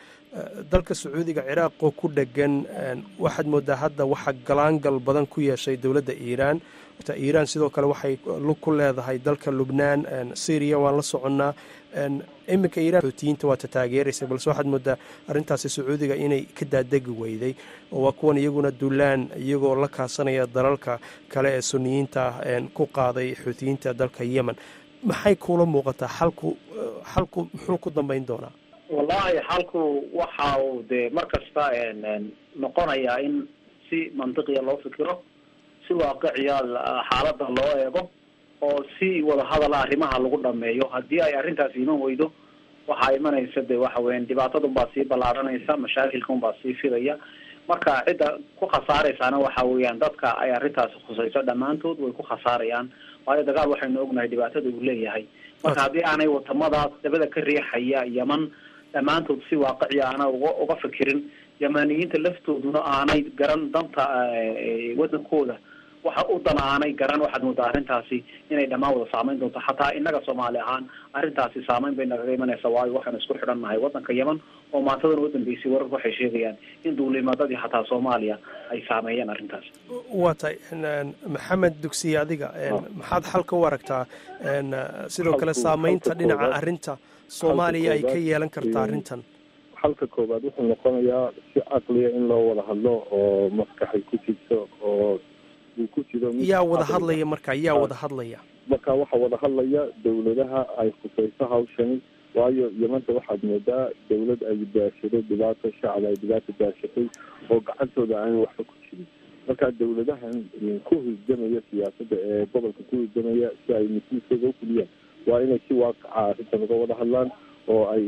dalka sacuudiga ciraaqoo ku dhegan waxaad moodaa hadda waxaa galaangal badan ku yeeshay dowladda iiraan iiraan sidoo kale waxay lug ku leedahay dalka lubnaan syriya waan la soconnaa iminka iiraan xootiyiinta waata taageeraysa balse waxaad moodaa arrintaasi sacuudiga inay ka daadegi weyday oo waa kuwan iyaguna dulaan iyagoo la kaasanaya dalalka kale ee suniyiinta ah ku qaaday xootiyiinta dalka yemen maxay kuula muuqataa xalku xalku muxuu ku dambeyn doonaa wallahi xalku waxa uu dee mar kasta noqonayaa in si mantiqiya loo fikiro si waaqiciya xaaladda loo eego oo si wadahadala arrimaha lagu dhameeyo haddii ay arrintaas iman weydo waxaa imanaysa de waxa weyan dhibaatadunbaa sii ballaaranaysa mashaakilkaunbaa sii fidaya marka cidda ku khasaaraysaana waxa weeyaan dadka ay arrintaasi khusayso dhammaantood way ku khasaarayaan waayo dagaal waxaynu ognahay dhibaatada uu leeyahay marka haddii aanay wadamadaas dabada ka riixaya yeman dhammaantood si waaqiciya aana uga uga fikirin yamaniyiinta laftooduna aanay garan danta wadankooda waxa u dan aanay garan waxaad moodaa arrintaasi inay dhammaan wada saameyn doonto xataa innaga soomaali ahaan arrintaasi saameyn bay nagaga imanaysa waayo waxaanu isku xidhan nahay waddanka yeman oo maantadan u dambeysay wararku waxay sheegayaan in duulimaadadii xataa soomaaliya ay saameeyeen arrintaas waa tahay maxamed dugsiye adiga maxaad xalka u aragtaa sidoo kale saameynta dhinaca arrinta soomaaliya ay ka yeelan kartaa arrintan xalka koowaad wuxuu noqonayaa si caqliya in loo wada hadlo oo maskaxay ku jirto oo uu ku jiro yaa wada hadlaya marka yaa wada hadlaya marka waxaa wada hadlaya dawladaha ay khusayso hawshani waayo yamanta waxaad moodaa dawlad ay daashaday dhibaato shacab ay dhibaato daashatay oo gacantooda aan waxba ku jirin marka dawladahan ku husdamaya siyaasadda ee gobolka ku husdamaya si ay mas-uulkooda u fuliyaan waa inay si waaqaca arrintan uga wada hadlaan oo ay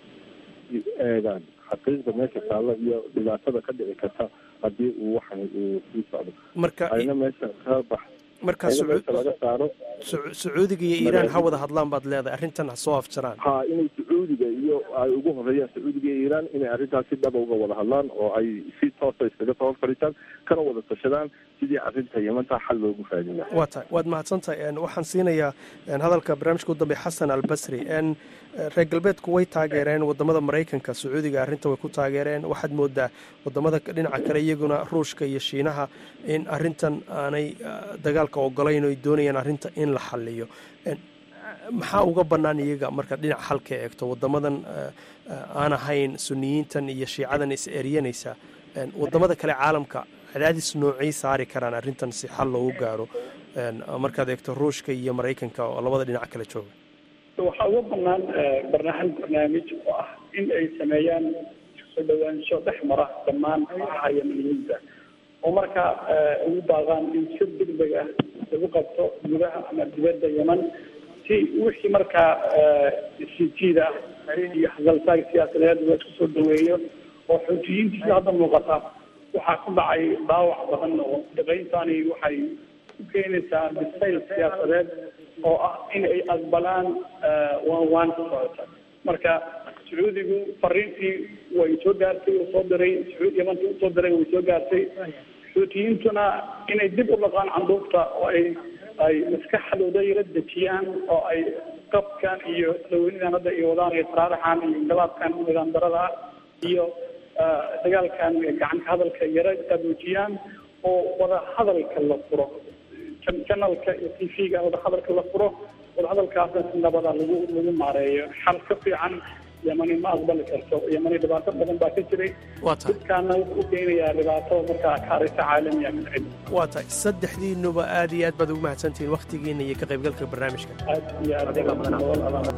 eegaan xaqiiqda meesha taalla iyo dhibaatada ka dhici karta haddii uu waxan uu sii socdo marka ayna meesha ka bax marka meesha laga saaro sacuudiga iyo iiraan ha wada hadlaan baad leedahay arrintan ha soo afjaraan ha inay sacuudiga iyo ay ugu horeeyaan sacuudiga iyo iiraan inay arrintaas si dhaba uga wada hadlaan oo ay si toosa iskaga soo fadhiistaan kana wada tashadaan sidii arrinta yamanta xal loogu raadin lahaa waa tahay waad mahadsantahay waxaan siinayaa hadalka barnaamijka u dambey xasan albasri reer galbeedku way taageereen wadamada maraykanka sacuudiga arrinta way ku taageereen waxaad moodaa wadamada dhinaca kale iyaguna ruushka iyo shiinaha in arrintan aanay dagaalka ogolayn oo ay doonayaan arrinta in la xaliyo maxaa uga bannaan iyaga marka dhinac xalka eegto wadamadan aan ahayn suniyiintan iyo shiicadan is eryanaysa wadamada kale caalamka cadaadis noocay saari karaan arrintan si xal loogu gaaro markaad eegto ruushka iyo maraykanka oo labada dhinac kale jooga waxaa uga banaan barnaamij barnaamij oo ah in ay sameeyaan soo dhawaansho dhex mara dhammaan kooxaha yamaniyiinta oo markaa ugu baaqaan in si degdeg ah lagu qabto gudaha ama dibadda yeman si wixii markaa sijiida ah iyo hadaltaag siyaasadeed la isku soo dhaweeyo oo xoojiyiintiisa hadda muuqata waxaa ku dhacay dhaawac badan oo dhaqayntani waxay ku keenaysaa bisayl siyaasadeed oo ah in ay aqbalaan waan waan ka socota marka sacuudigu fariintii way soo gaartay uu soo diray sacuud yamanta u soo diray way soo gaartay xuutiyiintuna inay dib u dhaqaan canduufta oo ay ay maskaxdooda yara dejiyaan oo ay qabkan iyo isdhaweynidan hadda ay wadaan iyo taraaraxan iyo inqilaabkan nidaam darada ah iyo dagaalkan gacanka hadalka yara adoojiyaan oo wada hadalka la furo janalka iyo t v-ga wadahadalka la furo wadahadalkaasna si nabada lagu lagu maareeyo xal ka fiican yamani ma aqbali karto yamani dhibaato badan baa ka jiray waa tahay dadkaana wuxuu u keenayaa dhibaato markaa kaarisa caalamiya ka dhicin waa tahay saddexdiinuba aad iyo aad baad ugu mahadsantihiin wakhtigiinna iyo ka qaybgalka barnaamijka aad iyo aad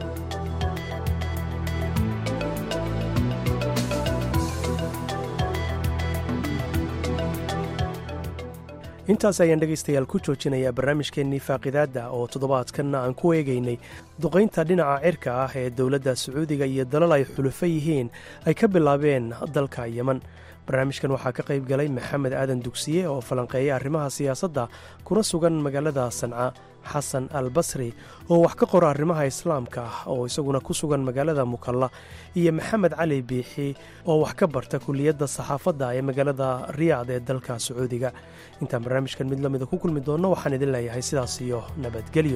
intaas ayaan dhegaystayaal ku joojinayaa barnaamijkeennii faaqidaadda oo toddobaadkanna aan ku eegaynay duqaynta dhinaca cirka ah ee dowladda sacuudiga iyo dalal ay xulufo yihiin ay ka bilaabeen dalka yeman barnaamijkan waxaa ka qayb galay maxamed aadan dugsiye oo falanqeeya arrimaha siyaasadda kuna sugan magaalada sanca xasan al basri oo wax ka qora arrimaha islaamka ah oo isaguna ku sugan magaalada mukalla iyo maxamed cali biixi oo wax ka barta kuliyadda saxaafadda ee magaalada riyaad ee dalka sacuudiga intaan barnaamijkan mid lamida ku kulmi doonno waxaan idin leeyahay sidaas iyo nabadgelyo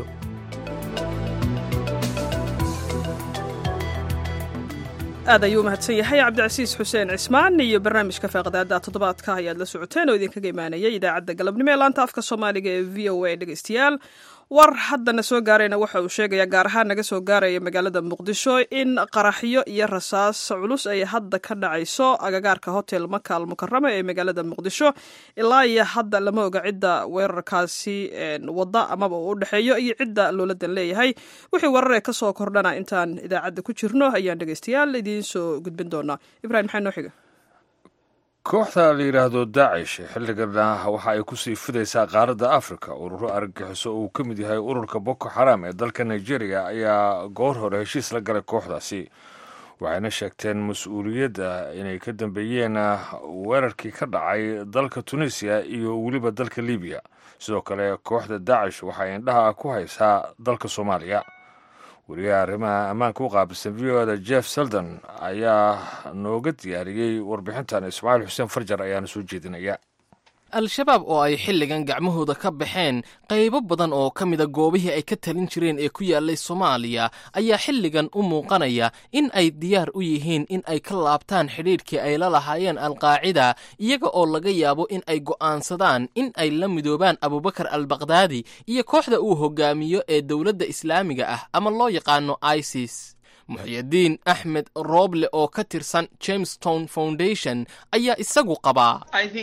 aad ayuu mahadsan yahay cabdicasiis xuseen cismaan iyo barnaamijka faaqdaada toddobaadka ayaad la socoteen oo idinkaga imaanayay idaacadda galabnimo ee laanta afka soomaaliga ee v o a dhegeystayaal war haddana soo gaarayna waxa uu sheegayaa gaar ahaan naga soo gaaraya magaalada muqdisho in qaraxyo iyo rasaas culus ay hadda ka dhacayso agagaarka hotel makaal mukarama ee magaalada muqdisho ilaa iyo hadda lama oga cidda weerarkaasi wada amaba uu u dhexeeyo iyo cidda looladan leeyahay wixii wararee ka soo kordhana intaan idaacadda ku jirno ayaan dhegeystayaal idiin soo gudbin doonaa ibrahim maxaa noo xiga kooxda la yidhaahdo daacish xilligana waxa ay kusii fidaysaa qaaradda afrika ururo argagixiso uu ka mid yahay ururka boko xaram ee dalka nigeria ayaa goor hore heshiis la galay kooxdaasi waxayna sheegteen mas-uuliyadda inay ka dambeeyeen weerarkii ka dhacay dalka tunisiya iyo weliba dalka libiya sidoo kale kooxda daacish waxay indhaha ku haysaa dalka soomaaliya wariyaha arrimaha ammaanka u qaabilsan v o da jeff seldon ayaa nooga diyaariyey warbixintan ismaaciil xuseen farjar ayaana soo jeedinaya al-shabaab oo ay xilligan gacmahooda ka baxeen qaybo badan oo ka mida goobihii ay ka talin jireen ee ku yaallay soomaaliya ayaa xilligan u muuqanaya in ay diyaar u yihiin in ay ka laabtaan xidhiidhkii ay la lahaayeen alqaacida iyaga oo laga yaabo in ay go'aansadaan in ay la midoobaan abubakar albakdaadi iyo kooxda uu hogaamiyo ee dowladda islaamiga ah ama loo yaqaano isis muxyidiin axmed rooble oo ka tirsan jamestown foundation ayaa isagu qabaa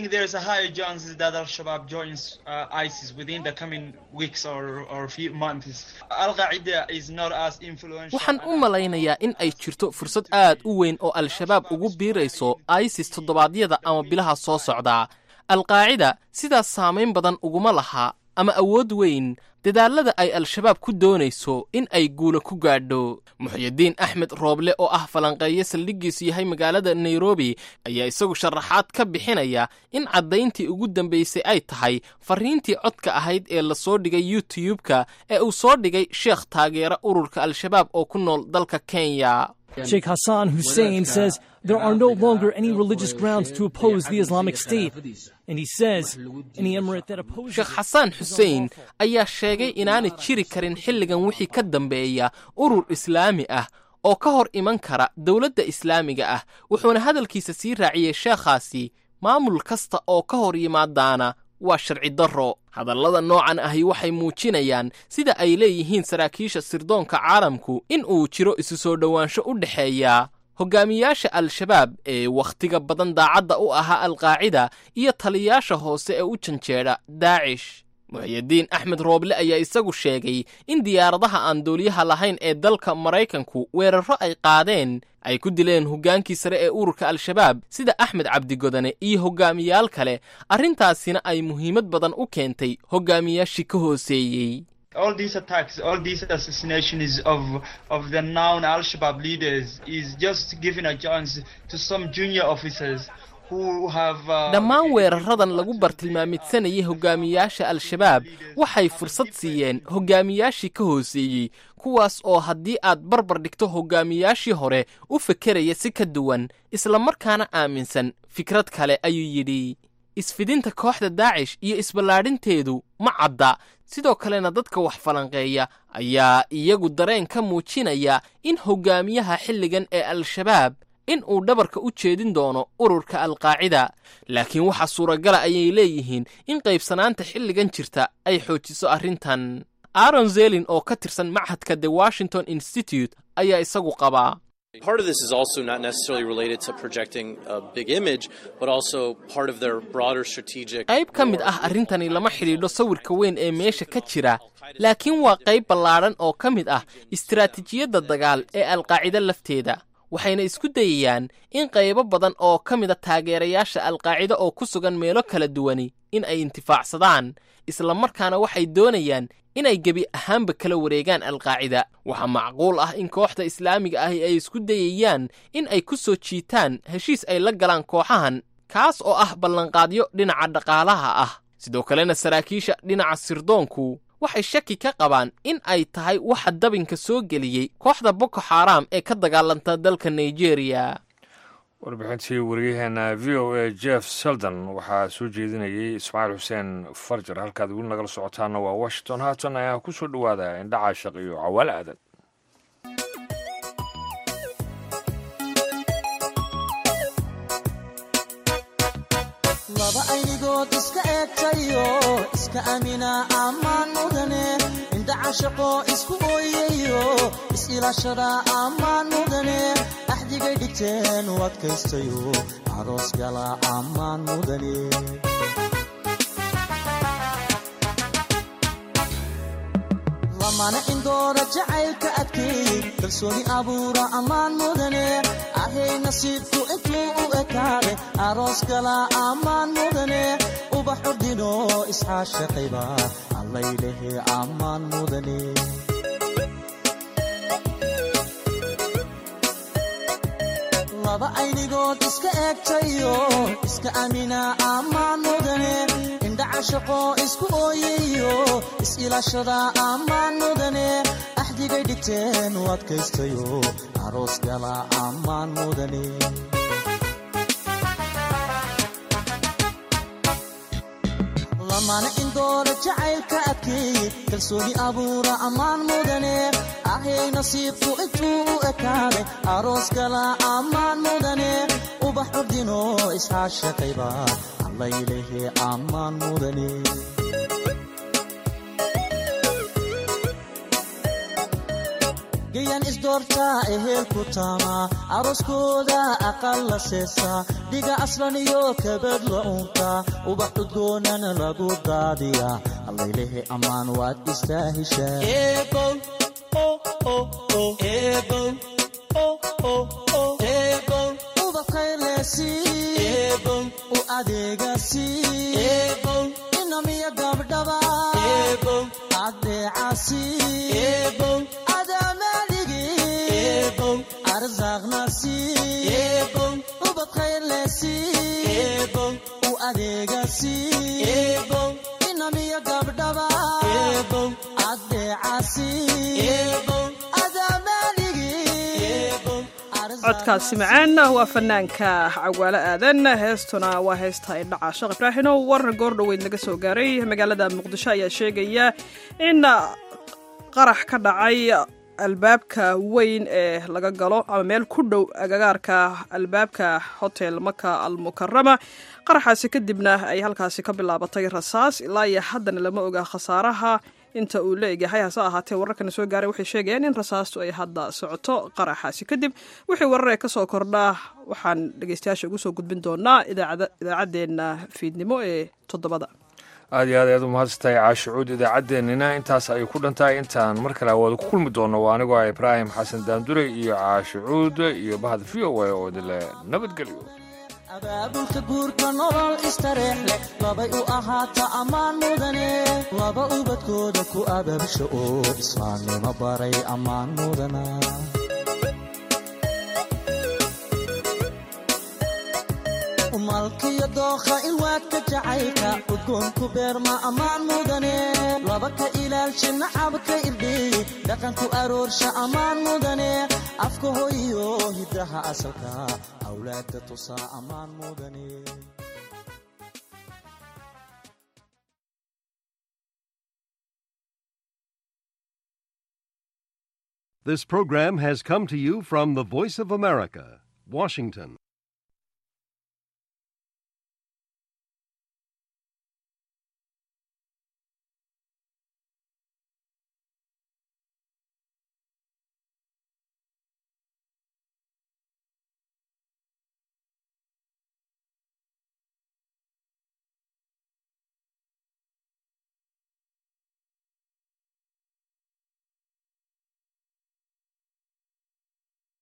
waxaan u malaynayaa in ay jirto fursad aad u weyn oo al-shabaab ugu biirayso isis toddobaadyada ama bilaha soo socda alqaacida sidaas saamayn badan uguma laha ama awood weyn dadaallada ay al-shabaab ku doonayso in ay guula ku gaadho muxyidiin axmed rooble oo ah falanqeeyo saldhiggiisu yahay magaalada nairobi ayaa isagu sharaxaad ka bixinaya in caddayntii ugu dambaysay ay tahay farriintii codka ahayd ee la soo dhigay youtube-ka ee uu soo dhigay sheekh taageera ururka al-shabaab oo ku nool dalka kenya Sheikh Hassan Hussein says there are no longer any religious grounds to oppose the Islamic State. And he says any emirate that opposes sheekh xasaan xuseen ayaa sheegay inaanay jiri karin xilligan wixii ka dambeeya urur islaami ah oo ka hor iman kara dowladda islaamiga ah wuxuuna hadalkiisa sii raaciyey sheekhaasi maamul kasta oo ka hor yimaadaana waa sharci darro hadallada noocan ahi waxay muujinayaan sida ay leeyihiin saraakiisha sirdoonka caalamku in uu jiro isu soo dhowaansho u dhexeeya hogaamiyaasha al-shabaab ee wakhtiga badan daacadda u ahaa alqaacida iyo taliyaasha hoose ee u janjeedha daacish muxyidiin axmed rooble ayaa isagu sheegay in diyaaradaha aan duuliyaha lahayn ee dalka maraykanku weerarro ay qaadeen ay ku dileen hoggaankii sare ee ururka al-shabaab sida axmed cabdigodane iyo hogaamiyaal kale arrintaasina ay muhiimad badan u keentay hogaamiyaashii ka hooseeyey all these attacks, all these assassinations of of the known Al-Shabaab leaders is just giving a chance to some junior officers who have. Uh, dhammaan weeraradan lagu bartilmaamidsanayay hogaamiyaasha al-shabaab waxay fursad siiyeen hogaamiyaashii ka hooseeyey kuwaas oo haddii aad barbar dhigto hogaamiyaashii hore u fekeraya si ka duwan isla markaana aaminsan fikrad kale ayuu yidhi isfidinta kooxda daacish iyo isballaadhinteedu ma cadda sidoo kalena dadka wax falanqeeya ayaa iyagu dareen ka muujinaya in hogaamiyaha xilligan ee al-shabaab in uu dhabarka u jeedin doono ururka alqaacida laakiin waxaa suuragala ayay leeyihiin in qaybsanaanta xilligan jirta ay xoojiso arrintan aaron zelin oo ka tirsan machadka the washington institute ayaa isagu qabaa Part of this is also not necessarily related to projecting a big image, but also part of their broader strategic. qayb ka mid ah arrintani lama xidhiidho sawirka weyn ee meesha ka jira laakiin waa qayb ballaadhan oo ka mid ah istiraatiijiyadda dagaal ee alqaacida lafteeda waxayna isku dayayaan in qaybo badan oo ka mida taageerayaasha alqaacida oo ku sugan meelo kala duwani in ay intifaacsadaan isla markaana waxay doonayaan inay gebi ahaanba kala wareegaan alqaacida waxaa macquul ah in kooxda islaamiga ahi ay isku dayayaan in ay ku soo jiitaan heshiis ay la galaan kooxahan kaas oo ah ballanqaadyo dhinaca dhaqaalaha ah sidoo kalena saraakiisha dhinaca sirdoonku waxay shaki ka qabaan in ay tahay waxa dabinka soo geliyey kooxda boko xaaraam ee ka dagaalanta dalka nigeria warbixintii waryaheena v o a jeff seldon waxaa soo jeedinayay ismaaciil xuseen farjar halkaad weli nagala socotaana waa washington haatan ayaa ku soo dhowaada indhaca shaq iyo cawaale aadan laba aynigood iska eegtayo iska amina ammaan mudane indhaca shaqo isku ooyayo is-ilaashada ammaan mudane axdigay dhigteen u adkaystayo aroos gala ammaan mudane lamana indoora jacaylka adkeey kalsooni abuura ammaan mudane ahay nasiibku intuu u ekaade aroos gala ammaan mudane ubax ordino isxaashaqayba allaylehe ammaan mudane laba aynigood iska eegtayo iska amina ammaan mudane indhaca shaqo isku ooyayo is-ilaashada ammaan mudane axdigay dhigteen u adkaystayo aroos gala ammaan mudane lamana indoora jacaylka adkeey kalsooni abuura ammaan mudane ahay nasiibku intuu u ekaade aroos gala ammaan mudane ubax ordino isxaashaqayba allaylehe ammaan mudane gayan isdoortaa ehelku taama arooskooda aqal la seesaa dhiga aslan iyo kabad la unkaa ubax udgoonana lagu daadiyaa allaylehe ammaan waad istaa heshaa u adeegasi inamiya gabdhaba adeecasi ubad khayrlesi u adeegasi inamiya gabdhaba adeecasi codkaasi macaan waa fanaanka cawaalo aadan heestuna waa heesta indhaca sheekh ibraahino war goor dhoweyd laga soo gaaray magaalada muqdisho ayaa sheegaya in qarax ka dhacay albaabka weyn ee laga galo ama meel ku dhow agagaarka albaabka hotel maka almukarama qaraxaasi kadibna ay halkaasi ka bilaabatay rasaas ilaa iyo haddana lama oga khasaaraha inta uu la egyahay hase ahaatee wararkana soo gaaray waxay sheegayaan in rasaastu ay hadda socoto qaraxaasi kadib wixii wararee kasoo kordhaa waxaan dhegeystayaasha ugu soo gudbin doonaa idaacaddeenna fiidnimo ee toddobada aad iyo aad ayaad u mahadsantahay caashicuud idaacaddeenina intaas ayay ku dhantahay intaan mar kale awaada ku kulmi doonno waa anigoo ah ibraahim xasan daandure iyo caashicuud iyo bahad v o a oo idinle nabadgelyo abaabulka guurka nolol istareex leh labay u ahaata ammaan mudane laba ubadkooda ku abaabsha oo islaamnimo baray ammaan mudana malkiyo dookha in waadka jacaylka udgoonku beerma ammaan mudane laba ka ilaalsha nacabka irdheey dhaqanku aroorsha ammaan mudane afka hoyiyo hiddaha asalka awlaadda tusaa ammaan mudane This program has come to you from the Voice of America, Washington.